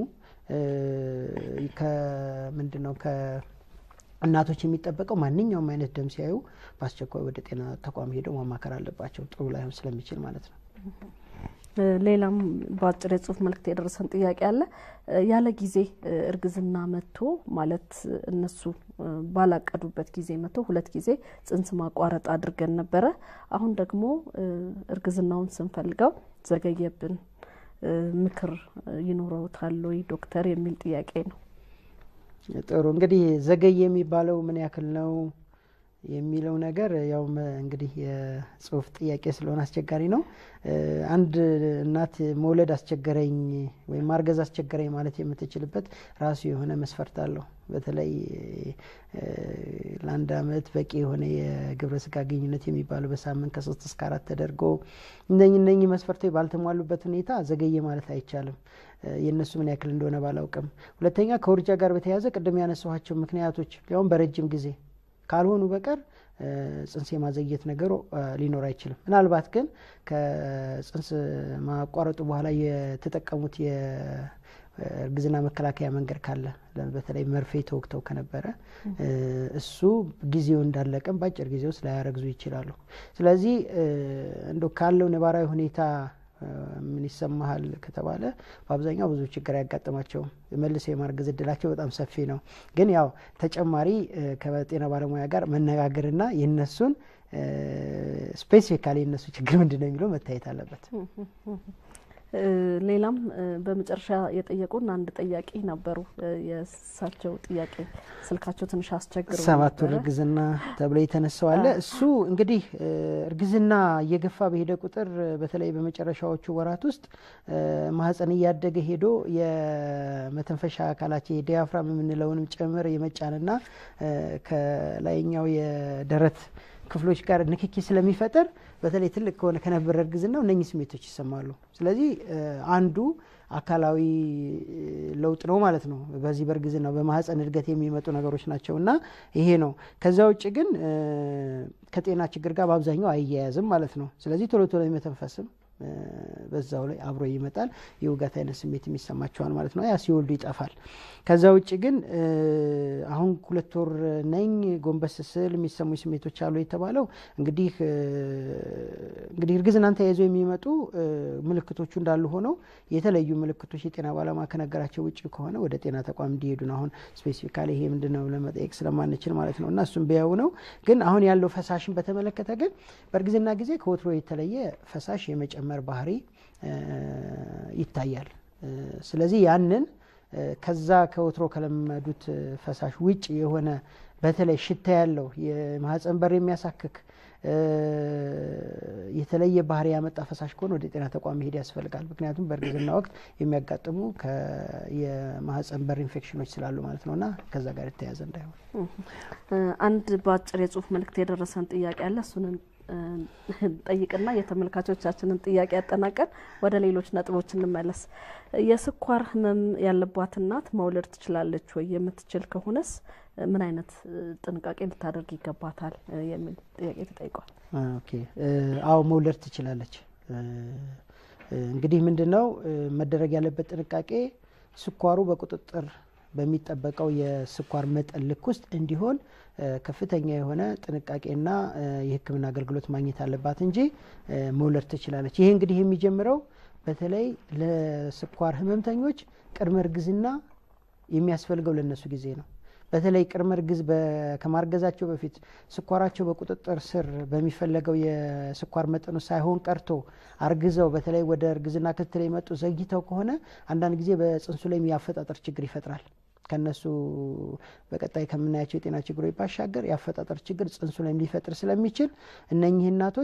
ከምንድን ነው ከእናቶች የሚጠበቀው ማንኛውም አይነት ደም ሲያዩ በአስቸኳይ ወደ ጤና ተቋም ሄደው ማማከር አለባቸው። ጥሩ ላይሆን ስለሚችል ማለት ነው። ሌላም በአጭር የጽሁፍ መልእክት የደረሰን ጥያቄ አለ። ያለ ጊዜ እርግዝና መጥቶ ማለት እነሱ ባላቀዱበት ጊዜ መጥቶ ሁለት ጊዜ ጽንስ ማቋረጥ አድርገን ነበረ። አሁን ደግሞ እርግዝናውን ስንፈልገው ዘገየብን፣ ምክር ይኖረውታል ወይ ዶክተር የሚል ጥያቄ ነው። ጥሩ እንግዲህ ዘገየ የሚባለው ምን ያክል ነው የሚለው ነገር ያው እንግዲህ የጽሁፍ ጥያቄ ስለሆነ አስቸጋሪ ነው። አንድ እናት መውለድ አስቸገረኝ ወይም ማርገዝ አስቸገረኝ ማለት የምትችልበት ራሱ የሆነ መስፈርት አለው። በተለይ ለአንድ አመት በቂ የሆነ የግብረ ስጋ ግንኙነት የሚባለው በሳምንት ከሶስት እስከ አራት ተደርጎ እነኝ እነኚህ መስፈርቶች ባልተሟሉበት ሁኔታ ዘገየ ማለት አይቻልም። የእነሱ ምን ያክል እንደሆነ ባላውቅም፣ ሁለተኛ ከውርጃ ጋር በተያያዘ ቅድም ያነሳኋቸው ምክንያቶች ያውም በረጅም ጊዜ ካልሆኑ በቀር ጽንስ የማዘግየት ነገሩ ሊኖር አይችልም። ምናልባት ግን ከጽንስ ማቋረጡ በኋላ የተጠቀሙት የእርግዝና መከላከያ መንገድ ካለ በተለይ መርፌ ተወግተው ከነበረ እሱ ጊዜው እንዳለቀም በአጭር ጊዜ ውስጥ ላያረግዙ ይችላሉ። ስለዚህ እንደ ካለው ነባራዊ ሁኔታ ምን ይሰማሃል ከተባለ በአብዛኛው ብዙ ችግር አያጋጥማቸውም። መልሰው የማርገዝ እድላቸው በጣም ሰፊ ነው። ግን ያው ተጨማሪ ከጤና ባለሙያ ጋር መነጋገርና የነሱን ስፔሲፊካሊ የነሱ ችግር ምንድን ነው የሚለው መታየት አለበት። ሌላም በመጨረሻ የጠየቁን አንድ ጠያቂ ነበሩ። የእሳቸው ጥያቄ ስልካቸው ትንሽ አስቸግረው ሰባት ወር እርግዝና ተብሎ የተነሳው አለ። እሱ እንግዲህ እርግዝና እየገፋ በሄደ ቁጥር በተለይ በመጨረሻዎቹ ወራት ውስጥ ማህፀን እያደገ ሄዶ የመተንፈሻ አካላችን የዲያፍራም የምንለውንም ጭምር የመጫንና ከላይኛው የደረት ክፍሎች ጋር ንክኪ ስለሚፈጠር በተለይ ትልቅ ከሆነ ከነበረ እርግዝናው እነኚህ ስሜቶች ይሰማሉ። ስለዚህ አንዱ አካላዊ ለውጥ ነው ማለት ነው። በዚህ በእርግዝናው በማህፀን እድገት የሚመጡ ነገሮች ናቸው እና ይሄ ነው። ከዛ ውጭ ግን ከጤና ችግር ጋር በአብዛኛው አይያያዝም ማለት ነው። ስለዚህ ቶሎ ቶሎ የመተንፈስም በዛው ላይ አብሮ ይመጣል። የውጋት አይነት ስሜት የሚሰማቸዋል ማለት ነው። ያ ሲወልዱ ይጠፋል። ከዛ ውጭ ግን አሁን ሁለት ወር ነኝ ጎንበስ ስል የሚሰሙ ስሜቶች አሉ የተባለው እንግዲህ እንግዲህ እርግዝናን ተያይዞ የሚመጡ ምልክቶቹ እንዳሉ ሆነው የተለዩ ምልክቶች የጤና ባለሙያ ከነገራቸው ውጭ ከሆነ ወደ ጤና ተቋም እንዲሄዱ ነው። አሁን ስፔሲፊካሊ ይሄ ምንድን ነው ለመጠየቅ ስለማንችል ማለት ነው እና እሱም ቢያዩ ነው። ግን አሁን ያለው ፈሳሽን በተመለከተ ግን በእርግዝና ጊዜ ከወትሮ የተለየ ፈሳሽ የመጨመር ባህሪ ይታያል። ስለዚህ ያንን ከዛ ከወትሮ ከለመዱት ፈሳሽ ውጭ የሆነ በተለይ ሽታ ያለው የማህፀን በር የሚያሳክክ የተለየ ባህሪ ያመጣ ፈሳሽ ከሆነ ወደ ጤና ተቋም መሄድ ያስፈልጋል። ምክንያቱም በእርግዝና ወቅት የሚያጋጥሙ የማህፀን በር ኢንፌክሽኖች ስላሉ ማለት ነው እና ከዛ ጋር የተያያዘ እንዳይሆን አንድ በአጭር የጽሁፍ መልእክት የደረሰን ጥያቄ አለ። እሱንን ጠይቅና የተመልካቾቻችንን ጥያቄ ያጠናቀን ወደ ሌሎች ነጥቦች እንመለስ። የስኳር ህመም ያለባት እናት መውለድ ትችላለች ወይ? የምትችል ከሆነስ ምን አይነት ጥንቃቄ ልታደርግ ይገባታል? የሚል ጥያቄ ተጠይቋል። ኦኬ፣ አዎ መውለድ ትችላለች። እንግዲህ ምንድን ነው መደረግ ያለበት ጥንቃቄ ስኳሩ በቁጥጥር በሚጠበቀው የስኳር መጠን ልክ ውስጥ እንዲሆን ከፍተኛ የሆነ ጥንቃቄና የሕክምና አገልግሎት ማግኘት አለባት እንጂ መውለድ ትችላለች። ይሄ እንግዲህ የሚጀምረው በተለይ ለስኳር ህመምተኞች ቅድመ እርግዝና የሚያስፈልገው ለነሱ ጊዜ ነው። በተለይ ቅድመ እርግዝ ከማርገዛቸው በፊት ስኳራቸው በቁጥጥር ስር በሚፈለገው የስኳር መጠኑ ሳይሆን ቀርቶ አርግዘው በተለይ ወደ እርግዝና ክትትል የመጡ ዘግይተው ከሆነ አንዳንድ ጊዜ በጽንሱ ላይ የአፈጣጠር ችግር ይፈጥራል። ከነሱ በቀጣይ ከምናያቸው የጤና ችግሮች ባሻገር የአፈጣጠር ችግር ጽንሱ ላይ ሊፈጥር ስለሚችል እነኚህ እናቶች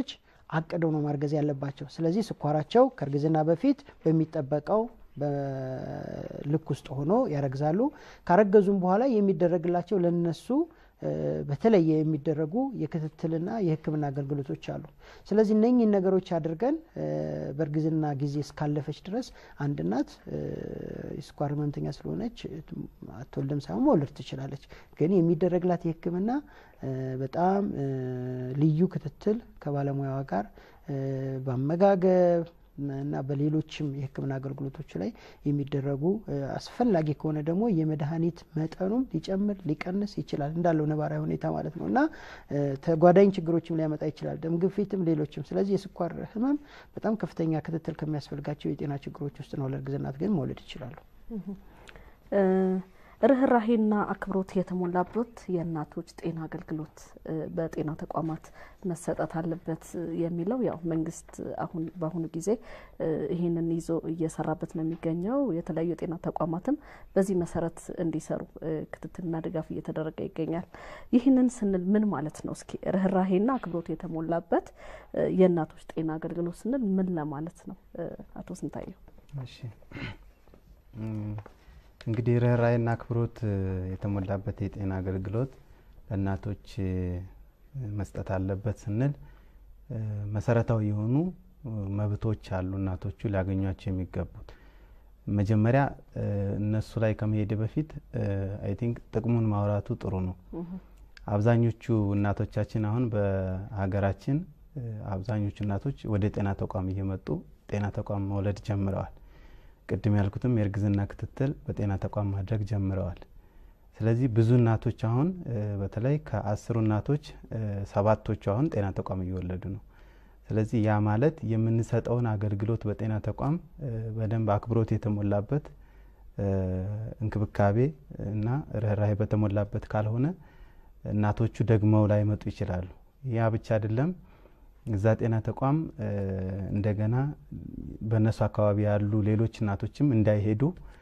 አቅደው ነው ማርገዝ ያለባቸው። ስለዚህ ስኳራቸው ከእርግዝና በፊት በሚጠበቀው በልክ ውስጥ ሆኖ ያረግዛሉ። ካረገዙም በኋላ የሚደረግላቸው ለነሱ በተለየ የሚደረጉ የክትትልና የሕክምና አገልግሎቶች አሉ። ስለዚህ እነኚህን ነገሮች አድርገን በእርግዝና ጊዜ እስካለፈች ድረስ አንድ እናት የስኳር ህመምተኛ ስለሆነች አትወልድም ሳይሆን መውለድ ትችላለች። ግን የሚደረግላት የሕክምና በጣም ልዩ ክትትል ከባለሙያዋ ጋር በአመጋገብ እና በሌሎችም የህክምና አገልግሎቶች ላይ የሚደረጉ አስፈላጊ ከሆነ ደግሞ የመድኃኒት መጠኑም ሊጨምር ሊቀንስ ይችላል እንዳለው ነባራዊ ሁኔታ ማለት ነው እና ተጓዳኝ ችግሮችም ሊያመጣ ይችላል፣ ደም ግፊትም፣ ሌሎችም። ስለዚህ የስኳር ህመም በጣም ከፍተኛ ክትትል ከሚያስፈልጋቸው የጤና ችግሮች ውስጥ ነው። ለእርግዝናት ግን መውለድ ይችላሉ። ርኅራሄና አክብሮት የተሞላበት የእናቶች ጤና አገልግሎት በጤና ተቋማት መሰጠት አለበት የሚለው ያው መንግስት አሁን በአሁኑ ጊዜ ይህንን ይዞ እየሰራበት ነው የሚገኘው። የተለያዩ የጤና ተቋማትም በዚህ መሰረት እንዲሰሩ ክትትልና ድጋፍ እየተደረገ ይገኛል። ይህንን ስንል ምን ማለት ነው? እስኪ ርኅራሄና አክብሮት የተሞላበት የእናቶች ጤና አገልግሎት ስንል ምን ለማለት ነው? አቶ ስንታየው። እሺ እንግዲህ ርኅራኄና አክብሮት የተሞላበት የጤና አገልግሎት ለእናቶች መስጠት አለበት ስንል መሰረታዊ የሆኑ መብቶች አሉ እናቶቹ ሊያገኟቸው የሚገቡት። መጀመሪያ እነሱ ላይ ከመሄድ በፊት አይ ቲንክ ጥቅሙን ማውራቱ ጥሩ ነው። አብዛኞቹ እናቶቻችን አሁን በሀገራችን አብዛኞቹ እናቶች ወደ ጤና ተቋም እየመጡ ጤና ተቋም መውለድ ጀምረዋል። ቅድም ያልኩትም የእርግዝና ክትትል በጤና ተቋም ማድረግ ጀምረዋል። ስለዚህ ብዙ እናቶች አሁን በተለይ ከአስሩ እናቶች ሰባቶቹ አሁን ጤና ተቋም እየወለዱ ነው። ስለዚህ ያ ማለት የምንሰጠውን አገልግሎት በጤና ተቋም በደንብ አክብሮት የተሞላበት እንክብካቤ እና ርኅራኄ በተሞላበት ካልሆነ እናቶቹ ደግመው ላይመጡ ይችላሉ። ያ ብቻ አይደለም። እዛ ጤና ተቋም እንደገና በእነሱ አካባቢ ያሉ ሌሎች እናቶችም እንዳይሄዱ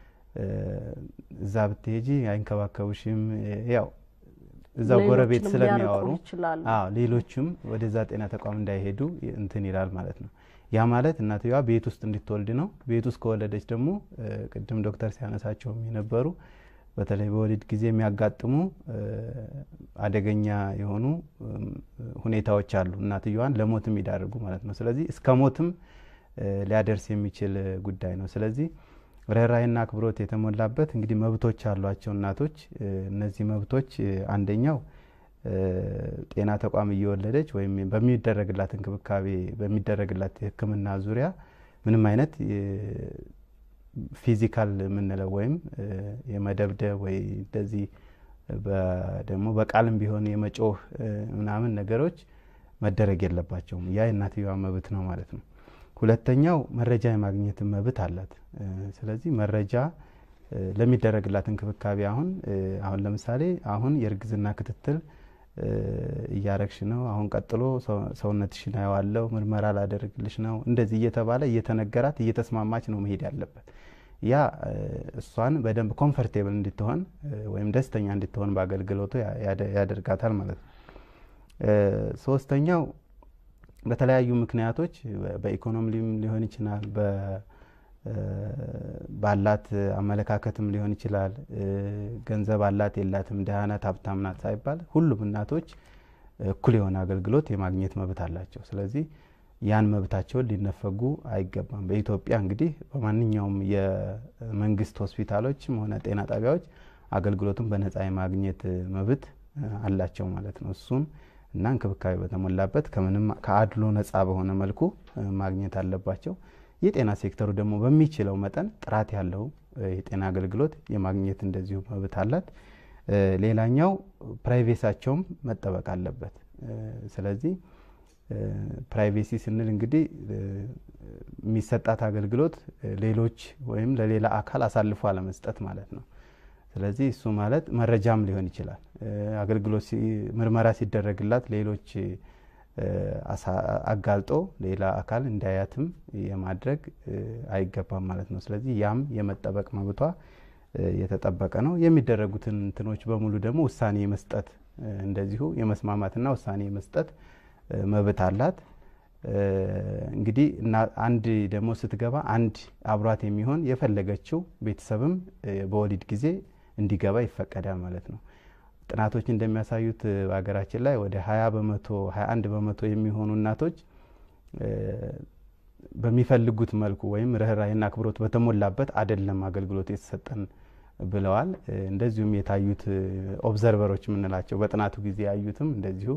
እዛ ብትሄጂ አይንከባከቡሽም፣ ያው እዛው ጎረቤት ስለሚያወሩ አዎ ሌሎችም ወደዛ ጤና ተቋም እንዳይሄዱ እንትን ይላል ማለት ነው። ያ ማለት እናትየዋ ቤት ውስጥ እንድትወልድ ነው። ቤት ውስጥ ከወለደች ደግሞ ቅድም ዶክተር ሲያነሳቸውም የነበሩ በተለይ በወሊድ ጊዜ የሚያጋጥሙ አደገኛ የሆኑ ሁኔታዎች አሉ፣ እናትየዋን ለሞት የሚዳርጉ ማለት ነው። ስለዚህ እስከ ሞትም ሊያደርስ የሚችል ጉዳይ ነው። ስለዚህ ርኅራኄና አክብሮት የተሞላበት እንግዲህ መብቶች አሏቸው እናቶች። እነዚህ መብቶች አንደኛው ጤና ተቋም እየወለደች ወይም በሚደረግላት እንክብካቤ በሚደረግላት ሕክምና ዙሪያ ምንም አይነት ፊዚካል የምንለው ወይም የመደብደብ ወይ እንደዚህ ደግሞ በቃልም ቢሆን የመጮህ ምናምን ነገሮች መደረግ የለባቸውም። ያ የእናትየዋ መብት ነው ማለት ነው። ሁለተኛው መረጃ የማግኘትን መብት አላት። ስለዚህ መረጃ ለሚደረግላት እንክብካቤ አሁን አሁን ለምሳሌ አሁን የእርግዝና ክትትል እያረግሽ ነው፣ አሁን ቀጥሎ ሰውነትሽን አየዋለሁ፣ ምርመራ ላደርግልሽ ነው፣ እንደዚህ እየተባለ እየተነገራት እየተስማማች ነው መሄድ ያለበት። ያ እሷን በደንብ ኮምፈርቴብል እንድትሆን ወይም ደስተኛ እንድትሆን በአገልግሎቱ ያደርጋታል ማለት ነው። ሶስተኛው በተለያዩ ምክንያቶች በኢኮኖሚም ሊሆን ይችላል፣ ባላት አመለካከትም ሊሆን ይችላል። ገንዘብ አላት የላትም፣ ደሃ ናት ሀብታም ናት ሳይባል ሁሉም እናቶች እኩል የሆነ አገልግሎት የማግኘት መብት አላቸው። ስለዚህ ያን መብታቸውን ሊነፈጉ አይገባም። በኢትዮጵያ እንግዲህ በማንኛውም የመንግስት ሆስፒታሎችም ሆነ ጤና ጣቢያዎች አገልግሎቱን በነጻ የማግኘት መብት አላቸው ማለት ነው። እሱም እና እንክብካቤ በተሞላበት ከምንም ከአድሎ ነጻ በሆነ መልኩ ማግኘት አለባቸው። የጤና ሴክተሩ ደግሞ በሚችለው መጠን ጥራት ያለው የጤና አገልግሎት የማግኘት እንደዚሁ መብት አላት። ሌላኛው ፕራይቬሳቸውም መጠበቅ አለበት። ስለዚህ ፕራይቬሲ ስንል እንግዲህ የሚሰጣት አገልግሎት ሌሎች ወይም ለሌላ አካል አሳልፎ አለመስጠት ማለት ነው። ስለዚህ እሱ ማለት መረጃም ሊሆን ይችላል። አገልግሎት ምርመራ ሲደረግላት ሌሎች አጋልጦ ሌላ አካል እንዳያትም የማድረግ አይገባም ማለት ነው። ስለዚህ ያም የመጠበቅ መብቷ የተጠበቀ ነው። የሚደረጉትን እንትኖች በሙሉ ደግሞ ውሳኔ የመስጠት እንደዚሁ የመስማማትና ውሳኔ የመስጠት መብት አላት። እንግዲህ አንድ ደግሞ ስትገባ አንድ አብሯት የሚሆን የፈለገችው ቤተሰብም በወሊድ ጊዜ እንዲገባ ይፈቀዳል ማለት ነው። ጥናቶች እንደሚያሳዩት በሀገራችን ላይ ወደ ሀያ በመቶ ሀያ አንድ በመቶ የሚሆኑ እናቶች በሚፈልጉት መልኩ ወይም ርኅራኄና አክብሮት በተሞላበት አይደለም አገልግሎት የተሰጠን ብለዋል። እንደዚሁም የታዩት ኦብዘርቨሮች የምንላቸው በጥናቱ ጊዜ ያዩትም እንደዚሁ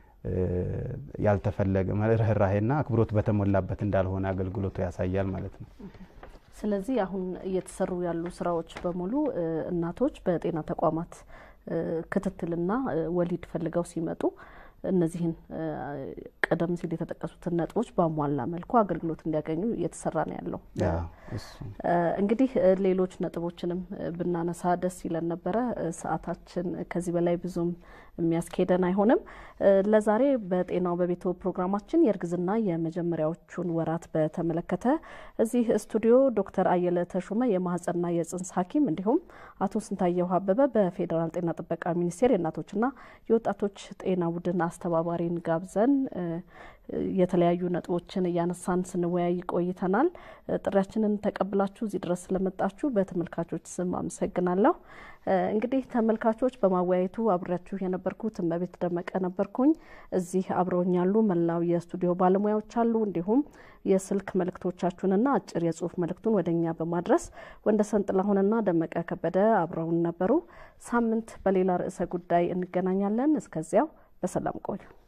ያልተፈለገ ርኅራኄና አክብሮት በተሞላበት እንዳልሆነ አገልግሎቱ ያሳያል ማለት ነው። ስለዚህ አሁን እየተሰሩ ያሉ ስራዎች በሙሉ እናቶች በጤና ተቋማት ክትትልና ወሊድ ፈልገው ሲመጡ እነዚህን ቀደም ሲል የተጠቀሱትን ነጥቦች በሟላ መልኩ አገልግሎት እንዲያገኙ እየተሰራ ነው ያለው። እንግዲህ ሌሎች ነጥቦችንም ብናነሳ ደስ ይለን ነበረ። ሰዓታችን ከዚህ በላይ ብዙም የሚያስኬደን አይሆንም። ለዛሬ በጤናው በቤቶ ፕሮግራማችን የእርግዝና የመጀመሪያዎቹን ወራት በተመለከተ እዚህ ስቱዲዮ ዶክተር አየለ ተሾመ የማህጸንና የጽንስ ሐኪም እንዲሁም አቶ ስንታየሁ አበበ በፌዴራል ጤና ጥበቃ ሚኒስቴር የእናቶችና የወጣቶች ጤና ቡድን አስተባባሪን ጋብዘን የተለያዩ ነጥቦችን እያነሳን ስንወያይ ቆይተናል። ጥሪያችንን ተቀብላችሁ እዚህ ድረስ ስለመጣችሁ በተመልካቾች ስም አመሰግናለሁ። እንግዲህ ተመልካቾች በማወያየቱ አብሬያችሁ የነበርኩት እመቤት ደመቀ ነበርኩኝ። እዚህ አብረውኝ ያሉ መላው የስቱዲዮ ባለሙያዎች አሉ። እንዲሁም የስልክ መልእክቶቻችሁንና አጭር የጽሁፍ መልእክቱን ወደ እኛ በማድረስ ወንደሰን ጥላሁንና ደመቀ ከበደ አብረውን ነበሩ። ሳምንት በሌላ ርዕሰ ጉዳይ እንገናኛለን። እስከዚያው በሰላም ቆዩ።